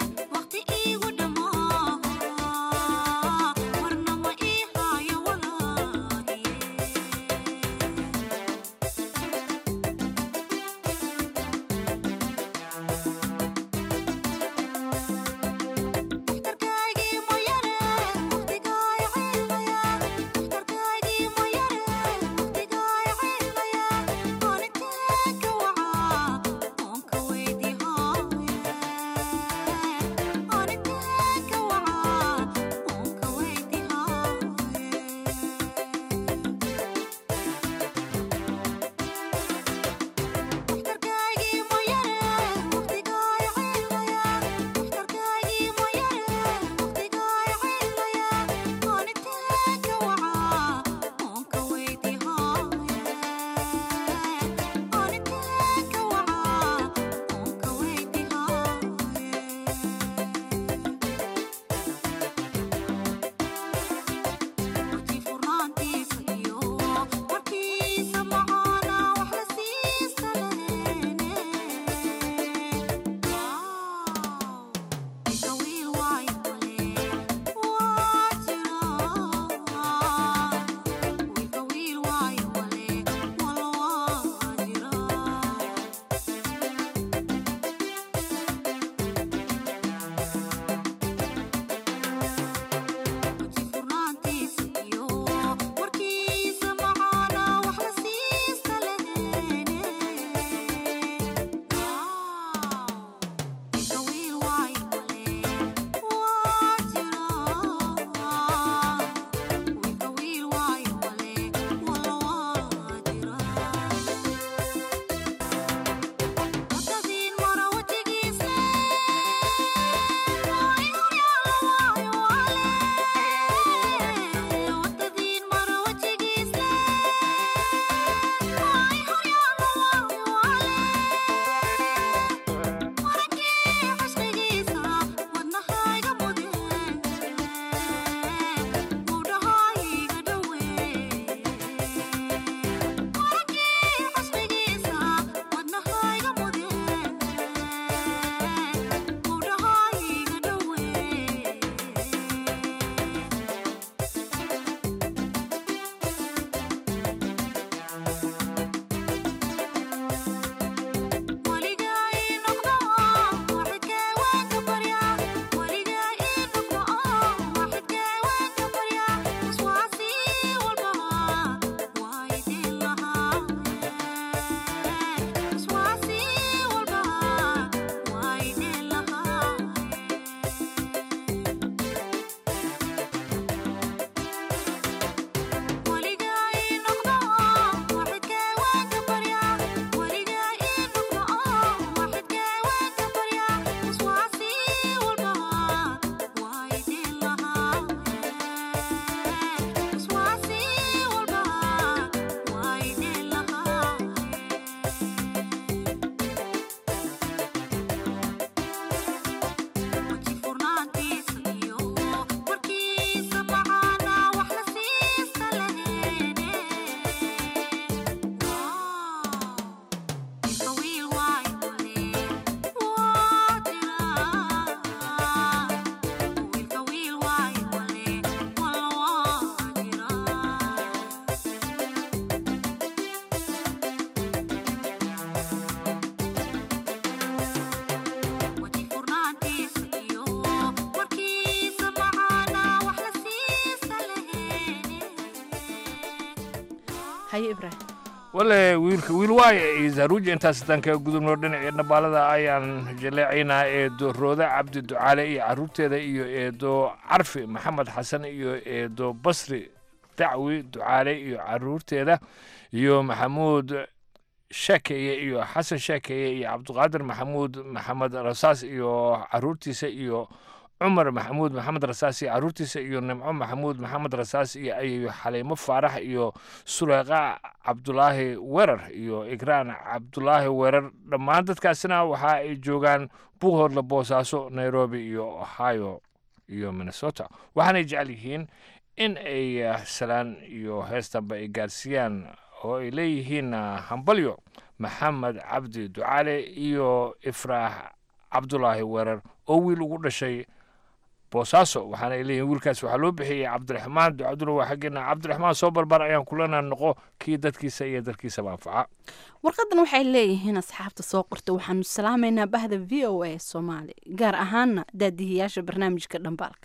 haye ibraahim wale wiilka wiil waaye iyo zaruuja intaas haddaan kaga gudubno dhinacii dhambaalada ayaan jaleecaynaa eedo roode cabdi ducaale iyo caruurteeda iyo eedo carfi maxamed xasan iyo eedo basri dacwi ducaale iyo caruurteeda iyo maxamuud sheekeye iyo xasan sheekeye iyo cabdiqaadir maxamuud maxamed rasaas iyo caruurtiisa iyo cumar maxamuud maxamed rasaas iyo caruurtiisa iyo nimco maxamuud maxamed rasaas iyo ayayo xaliimo faarax iyo suleyqa cabdulaahi weerar iyo igraan cabdulaahi weerar dhammaan dadkaasina waxa ay joogaan buuhoodla boosaaso nairobi iyo ohio iyo minnesota waxaanay jecel yihiin in ay salaan iyo heestanba ay gaarsiiyaan oo ay leeyihiin hambalyo maxamed cabdi ducaale iyo ifraax cabdulaahi weerar oo wiil ugu dhashay boosaaso waxaana ay leeyihin wiilkaas waxaa loo bixiyey cabdiraxmaan ducaduna waa xaggeena cabdiraxmaan soo barbar ayaan kulana noqo kii dadkiisa iyo dalkiisaba anfaca warqadan waxay leeyihiin asxaabta soo qorta waxaanu salaamaynaa bahda v o a soomaali gaar ahaana daadihiyaasha barnaamijka dhambaalka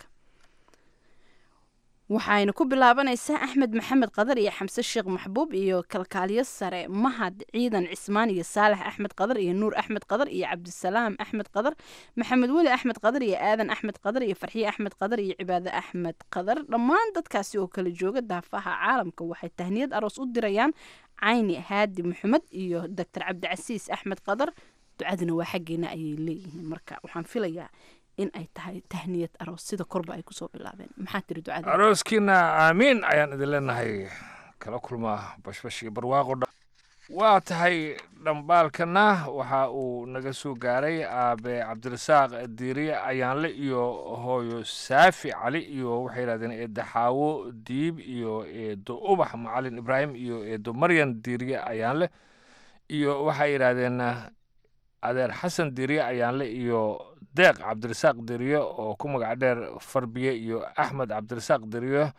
waxayna ku bilaabanaysaa axmed maxamed qadar iyo xamse sheekh maxbuub iyo kalkaaliyo sare mahad ciidan cismaan iyo saalax axmed qadar iyo nuur axmed qadar iyo cabdisalaam axmed qadar maxamed weli axmed qadar iyo aadan axmed qadar iyo farxiye axmed qadar iyo cibaade axmed qadar dhammaan dadkaasi oo kala jooga daafaha caalamka waxay tahniyad aroos u dirayaan cayni haadi maxamed iyo doctor cabdicasiis axmed qadar ducaduna waa xaggeena ayay leeyihiin marka waxaan filayaa in ay tahay tahniyad aroos sida korba ay kusoo bilaabeen maxaa tiri ducada arooskiina aamiin ayaan idin leenahay kala kulmaa bashbash iyo barwaaqo dha waa tahay dhambaalkana waxa uu naga soo gaaray aabe cabdirasaaq diiriye ayaanle iyo hooyo saafi cali iyo waxay yidhahdeen eedo xaawo diib iyo eedo ubax macalin ibraahim iyo eedo maryan diiriye ayaanle iyo waxay yidhaahdeen adeer xasan diiriye ayaanle iyo deeq cabdirasaaq diriye oo ku magac dheer farbiye iyo axmed cabdirasaaq diriye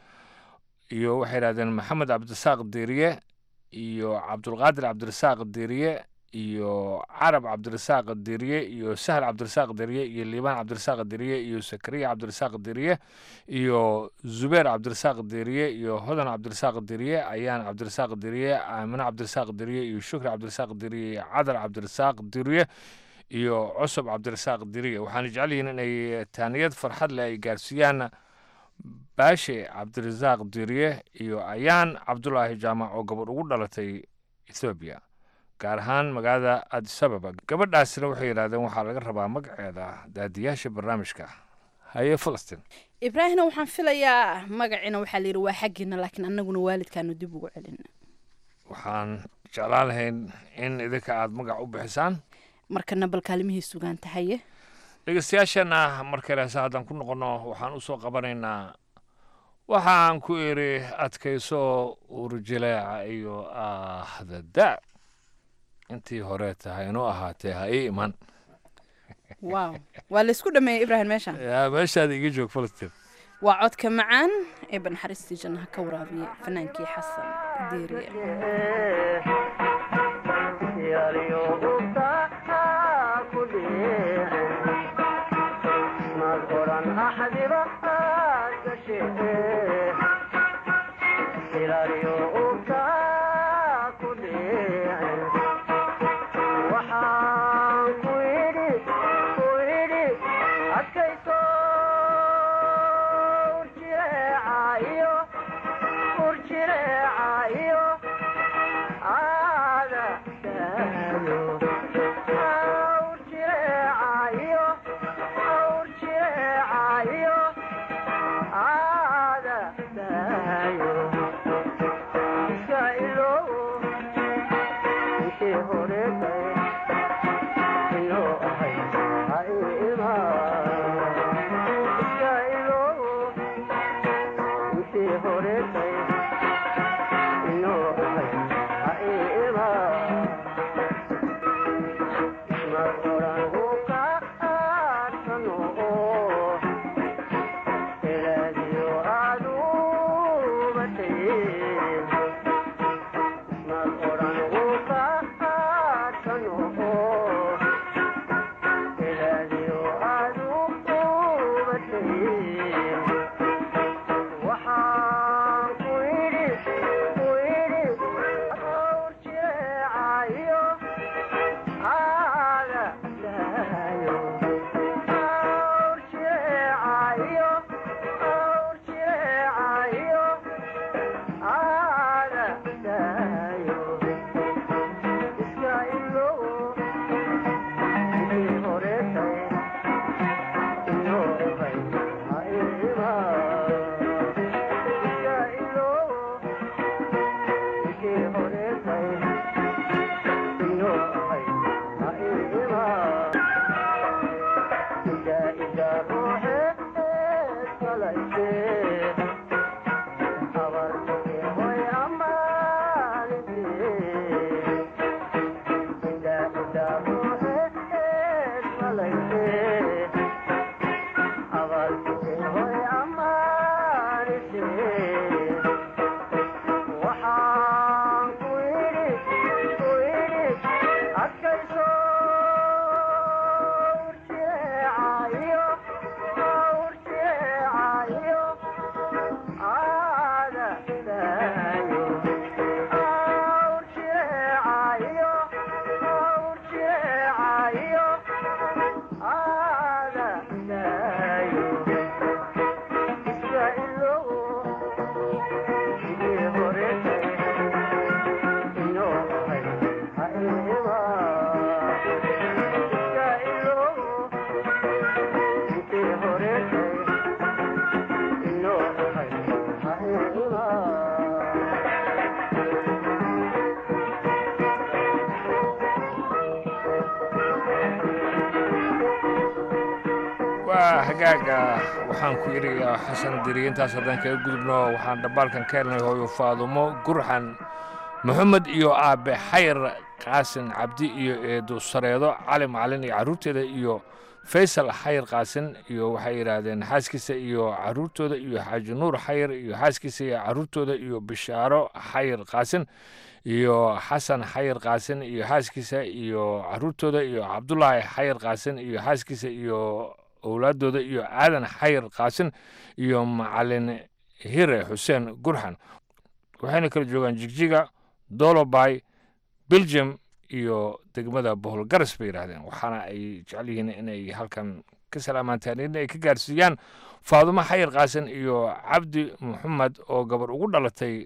iyo waxay yidhahdeen maxamed cabdirasaaq diriye iyo cabdulqaadir cabdirasaaq diriye iyo carab cabdirasaaq diriye iyo sahal cabdirasaaq diriye iyo liibaan cabdirasaaq diriye iyo sakariya cabdirasaaq diriye iyo zubeer cabdirasaaq diriye iyo hodan cabdirasaaq diriye ayaan cabdirasaaq diriye aamine cabdirasaaq diriye iyo shukri cabdirasaaq diriye iyo cadar cabdirasaaq diriye iyo cusub cabdirasaaq diriye waxaana jecel yihiin inay taaniyad farxad leh ay gaarsiiyaan baashe cabdirasaaq diriye iyo ayaan cabdulaahi jaamac oo gabadh ugu dhalatay ethoobiya gaar ahaan magaalada adisababa gabadhaasina waxay yidhahdeen waxaa laga rabaa magaceeda daadiyaasha barnaamijka haye falastiin ibraahimna waxaan filayaa magaciina waxaa layidhi waa xaggiina laakiin annaguna waalidkaanu dib ugu celina waxaan jeclaan lahayn in idinka aada magac u bixisaan markana bal kaalimihii sugaan tahaye dhegeystayaashana markale heese haddaan ku noqonno waxaan u soo qabanaynaa waxaan ku iri adkayso urjileeca iyo ahdada intii hore tahay inuu ahaatee ha ii iman wow waa laysku dhameeyey ibraahim meesha yaa meeshaada iga joog falastiin waa codka macaan ee banxaristii jannaha ka waraabiye fanaankii xasan diiriye Yeah. waa hagaaga waxaan ku iriyaa xasan diriye intaas haddaan kaga gudubno waxaan dhambaalkan ka helnay hooyo faadumo gurxan maxamed iyo aabe xayr qaasin cabdi iyo eedo sareedo cali macalin iyo carruurteeda iyo faysal xayr qaasin iyo waxay yidhaahdeen xaaskiisa iyo carruurtooda iyo xaaji nuur xayr iyo xaaskiisa iyo carruurtooda iyo bishaaro xayr qaasin iyo xasan xayr qaasin iyo xaaskiisa iyo carruurtooda iyo cabdulaahi xayr qaasin iyo xaaskiisa iyo owlaadooda iyo aadan xayr qaasin iyo macalin hire xuseen gurxan waxayna kala joogaan jigjiga dolobay belgium iyo degmada boholgaras bay yidhaahdeen waxaana ay jecel yihiin inay halkan ka salaamantaan in ay ka gaarsiiyaan faadumo xayir qaasin iyo cabdi maxamed oo gabar ugu dhalatay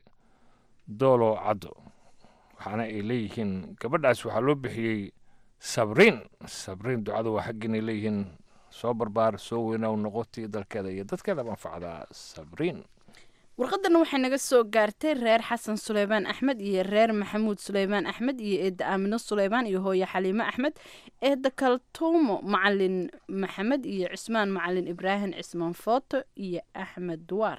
doolo caddo waxaana ay leeyihiin gabadhaas waxaa loo bixiyey sabriin sabriin ducada waa xaggiinay leeyihiin soo barbaar soo weynaw noqotii dalkeeda iyo dadkeeda manfacdaa sabriin warqadana waxay naga soo gaartay reer xasan suleymaan axmed iyo reer maxamuud suleymaan axmed iyo eedda aamino suleymaan iyo hooye xaliimo axmed eedda kaltuumo macalin maxamed iyo cismaan macalin ibraahim cismaan footo iyo axmed duwaar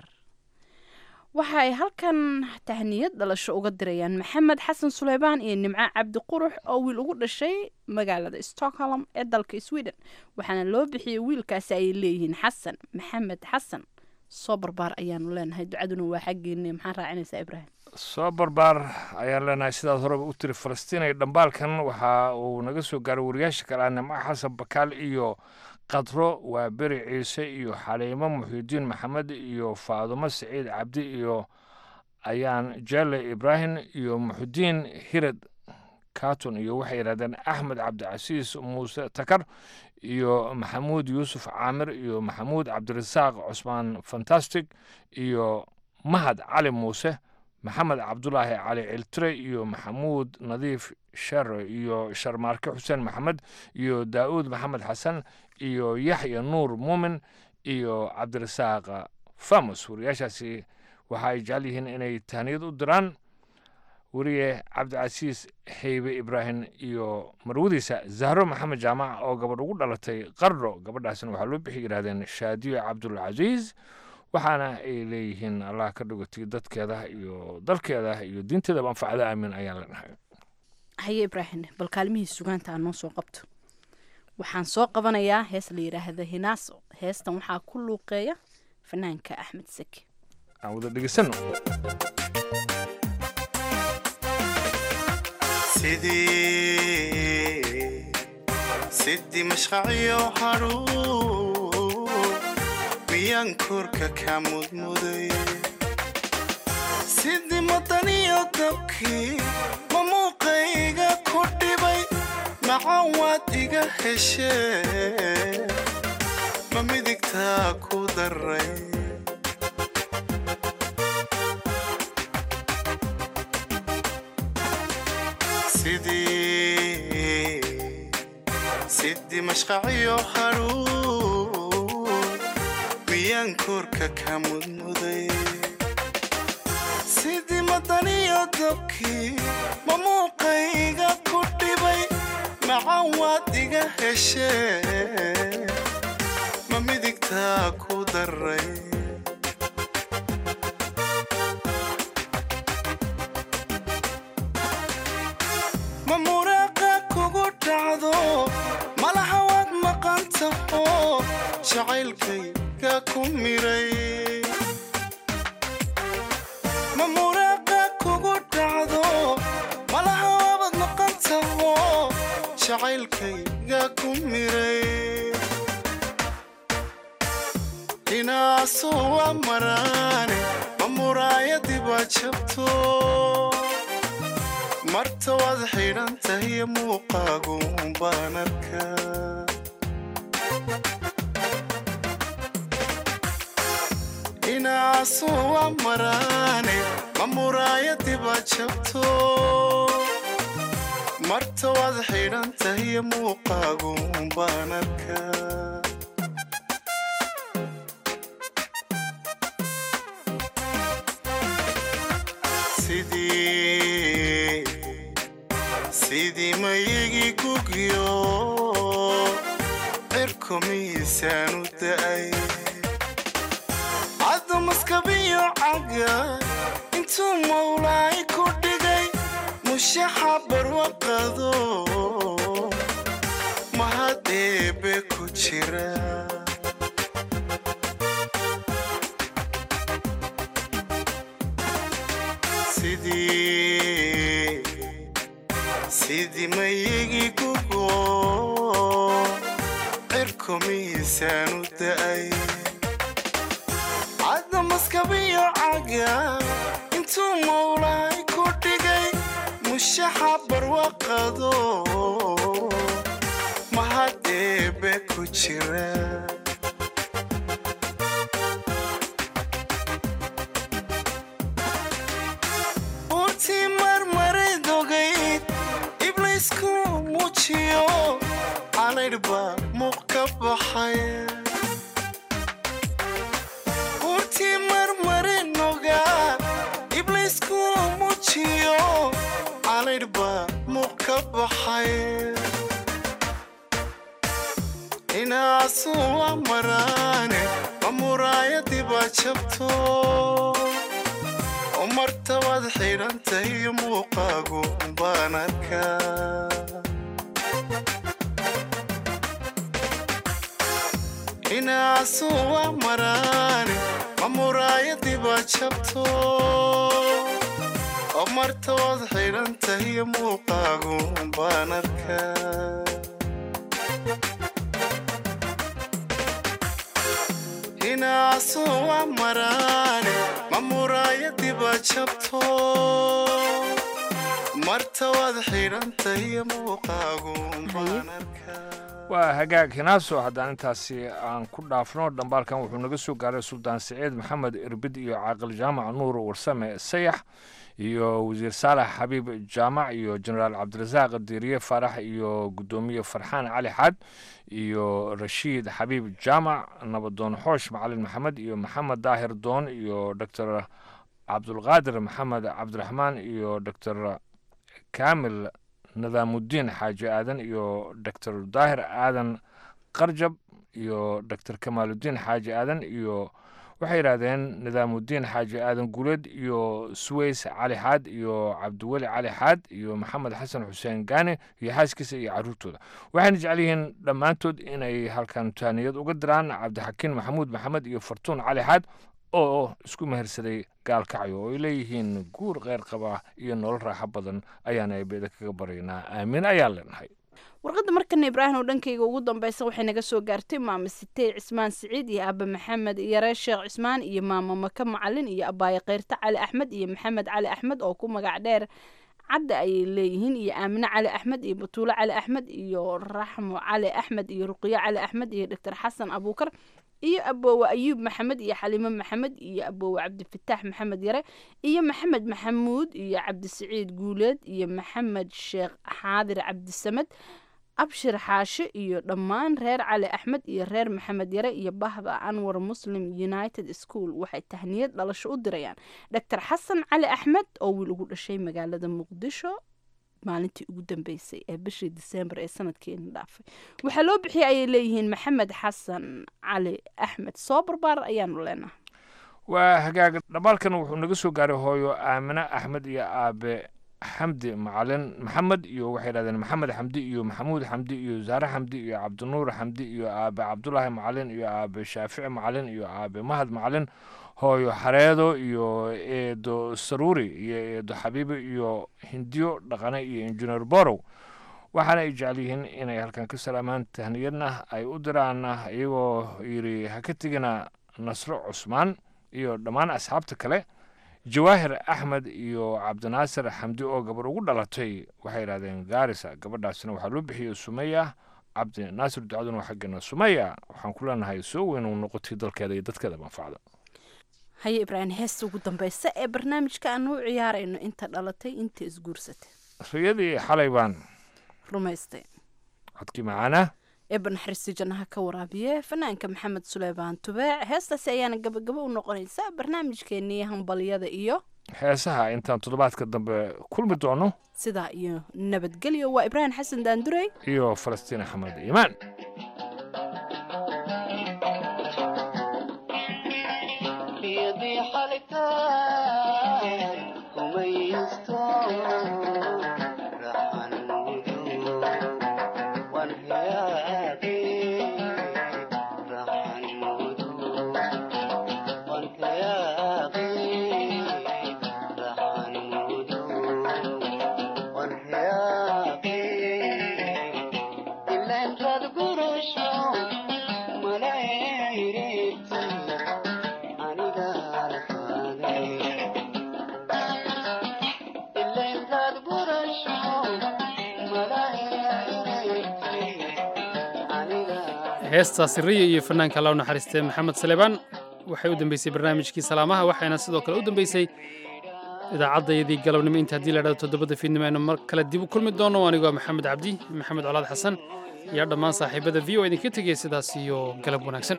waxa ay halkan tahniyad dhalasho uga dirayaan maxamed xasan suleymaan iyo nimco cabdi qurux oo wiil ugu dhashay magaalada stockholm ee dalka sweden waxaana loo bixiyey wiilkaasi ay leeyihiin xasan maxamed xasan soo barbaar ayaanu leenahay ducaduna waa xaggeeni maxaa raacinaysaa ibraahim soo barbaar ayaan leenahay sidaas horeba u tiri falastiin iyo dhambaalkan waxa uu naga soo gaaray wariyaasha kale ah nimco xasan bakaal iyo qadro waa beri ciise iyo xaliimo muxiudiin maxamed iyo faadumo saciid cabdi iyo ayaan jelle ibraahim iyo muxudiin hirad katon iyo waxay yidhahdeen axmed cabdicasiis muuse takar iyo maxamuud yuusuf caamir iyo maxamuud cabdirasaaq cusmaan fantastic iyo mahad cali muuse maxamed cabdulaahi cali ciltire iyo maxamuud nadiif shere iyo sharmaarke xuseen maxamed iyo daa'uud maxamed xasan iyo yaxya nuur muumin iyo cabdirasaaq famus wariyaashaasi waxa ay jecel yihiin inay tahniyad u diraan weriye cabdicasiis heybe ibraahim iyo marwadiisa zahro maxamed jaamac oo gabadh ugu dhalatay qardho gabadhaasna waxaa loo bixi yidhahdeen shaadiyo cabdulcasiis waxaana ay leeyihiin allah ka dhigotay dadkeeda iyo dalkeeda iyo diinteedaba anfacda aamin ayaan leenahay haye ibraahim bal kaalmihii sugaanta aan noo soo qabto waxaan soo qabanayaa hees la yidhaahda hinaaso heestan waxaa ku luuqeeya fanaanka axmed seki aan wada dhegeysano sidii sidii mashqaciyo hadhuu miyaan korka ka mudmuday sidii madaniyo dabkii ma muuqayga ku dhibay macan waad iga heshee ma midigtaa ku daray sidii sidii mashqaciyo hadhuu miyaan korka ka mudmuday sidii madaniyo dabkii ma muuqayga ku dhibay macan waad iga heshee ma midigtaa ku daray ma muraaqa kugu dhacdo malaha waad maqan taho jacaylkayga ku miray ma muraaqa kugu dhacdo malaha waabad maqan taho jacaylkayga ku miray inaasu waa maraane ma muraayadiba jabto marta waad xidhan tahay muuqaagu baan arkaa inaasu waa maraane ma muraayadiba jabto marta waad xidhan tahay muuqaagu baan arkaa sidii sidii mayigi gugyo cirku cirku miisaanu da'ay caddo maskabiyo caga intuu mawlaay ku dhigay mushaxa barwaqado mahad eebe ku jira sidii sidii mayigi gugo cirku miisaanu da'ay cadda maskabiyo caga intuu mawlaay ku dhigay mushaxa barwaqado mahad eebe ku jira buurtii marmaray dogayd ibliisku muujiyo calaydhba muuq ka baxay buurtii marmari nogaa ibliisku muujiyo calaydhba muuq ka baxay inaasu waa maraane ma muraayadii baa jabto oo martabaad xidhantay iyo muuqaagu baan arkaa inaasu waa maraane ma muraayadii baa jabto oo martabaad xidhantay iyo muuqaagu baan arkaa inaasu waa maraane ma muraayadii baa jabto martabaad xidhantay iyo muuqaagu baan waa hagaag hinaaso haddaan intaasi aan ku dhaafno dhambaalkan wuxuu naga soo gaaray suldaan siciid maxamed irbid iyo caaqil jaamac nuur warsame sayax iyo wasiir saalax xabiib jaamac iyo jenaraal cabdirasaaq diiriye faarax iyo guddoomiye farxaan cali xaad iyo rashiid xabiib jaamac nabadoon xoosh macalin maxamed iyo maxamed daahir doon iyo doctor cabdulqaadir maxamed cabdiraxmaan iyo doctor kaamil nadaamudiin xaaji aadan iyo doctor daahir aadan qarjab iyo doctor kamaaludiin xaaji aadan iyo waxay yidhaahdeen nidaamudiin xaaji aadan guuleed iyo suweys cali xaad iyo cabdiweli cali xaad iyo maxamed xasan xuseen gaane iyo xaaskiisa iyo caruurtooda waxayna jecel yihiin dhammaantood inay halkan taaniyad uga diraan cabdixakiin maxamuud maxamed iyo fartuun cali xaad oo isku mehersaday gaalkacyo oo ay leeyihiin guur kheyr qaba iyo nolol raaxo badan ayaana beeda kaga baryaynaa aamin ayaan leenahay warqadda markana ibraahim oo dhankayga ugu dambeysa waxay naga soo gaartay maama sitey cismaan siciid iyo aaba maxamed yare sheekh cismaan iyo maama maka macalin iyo abaaye keyrta cali axmed iyo maxamed cali axmed oo ku magac dheer cadda ayay leeyihiin iyo aamine cali axmed iyo batuule cali axmed iyo raxmo cali axmed iyo ruqiyo cali axmed iyo doctor xasan abuukar iyo aboowe ayuub maxamed iyo xaliimo maxamed iyo aboowe cabdifataax maxamed yare iyo maxamed maxamuud iyo cabdisiciid guuleed iyo maxamed sheekh xaadir cabdisamed abshir xaashe iyo dhammaan reer cali axmed iyo reer maxamed yare iyo bahda anwar muslim united school waxay tahniyad dhalasho u dirayaan doctor xasan cali axmed oo wiil ugu dhashay magaalada muqdisho maalintii ugu dambeysay ee bishii disembar ee sanadkeena dhaafay waxaa loo bixiyay ayay leeyihiin maxamed xasan cali axmed soo barbaar ayaanu leenahay waa hagaag dhamaalkan wuxuu naga soo gaaray hooyo aamine axmed iyo aabe xamdi macalin maxamed iyo waxay yidhahdeen maxamed xamdi iyo maxamuud xamdi iyo zaare xamdi iyo cabdinuur xamdi iyo aabe cabdulaahi macalin iyo aabe shaafici macalin iyo aabe mahad macalin hooyo xareedo iyo eedo saruuri iyo eedo xabiibi iyo hindiyo dhaqane iyo injineer borow waxaana ay jecel yihiin inay halkan ka salaamaan tahniyadna ay u diraan iyagoo yidhi ha ka tegina nasro cusmaan iyo dhammaan asxaabta kale jawaahir axmed iyo cabdinaasir xamdi oo gabar ugu dhalatay waxay yidhahdeen gaarisa gabadhaasina waxaa loo bixiyey sumeya cabdi naasir ducaduna waa xaggeena sumeya waxaan ku leenahay soo weyn uu noqotay dalkeeda iyo dadkeeda manfacda haye ibraahim heesta ugu dambeysa ee barnaamijka aanu u ciyaarayno inta dhalatay inta isguursatay riyadii xalay baan rumaystay codkii macaana eeba naxariistii jannaha ka waraabiye fanaanka maxamed suleymaan tubeec heestaasi ayaana gabagabo u noqonaysa barnaamijkeenii hambalyada iyo heesaha intaan toddobaadka dambe kulmi doono sidaa iyo nabadgelyo waa ibraahim xasan daandurey iyo falastiin axmed iimaan heestaasi riya iyo fanaanka alla u naxariistee maxamed saleebaan waxay u dambeysay barnaamijkii salaamaha waxayna sidoo kale u dambeysay idaacaddayadii galabnimo inta haddii la dhahdo toddobada fiidnimo aynu mar kale dib u kulmi doono anigoo maxamed cabdi maxamed colaad xasan iyo dhammaan saaxiibada v o idinka tegaya sidaas iyo galab wanaagsan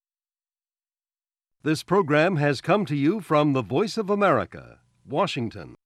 This program has come to you from the Voice of America, Washington.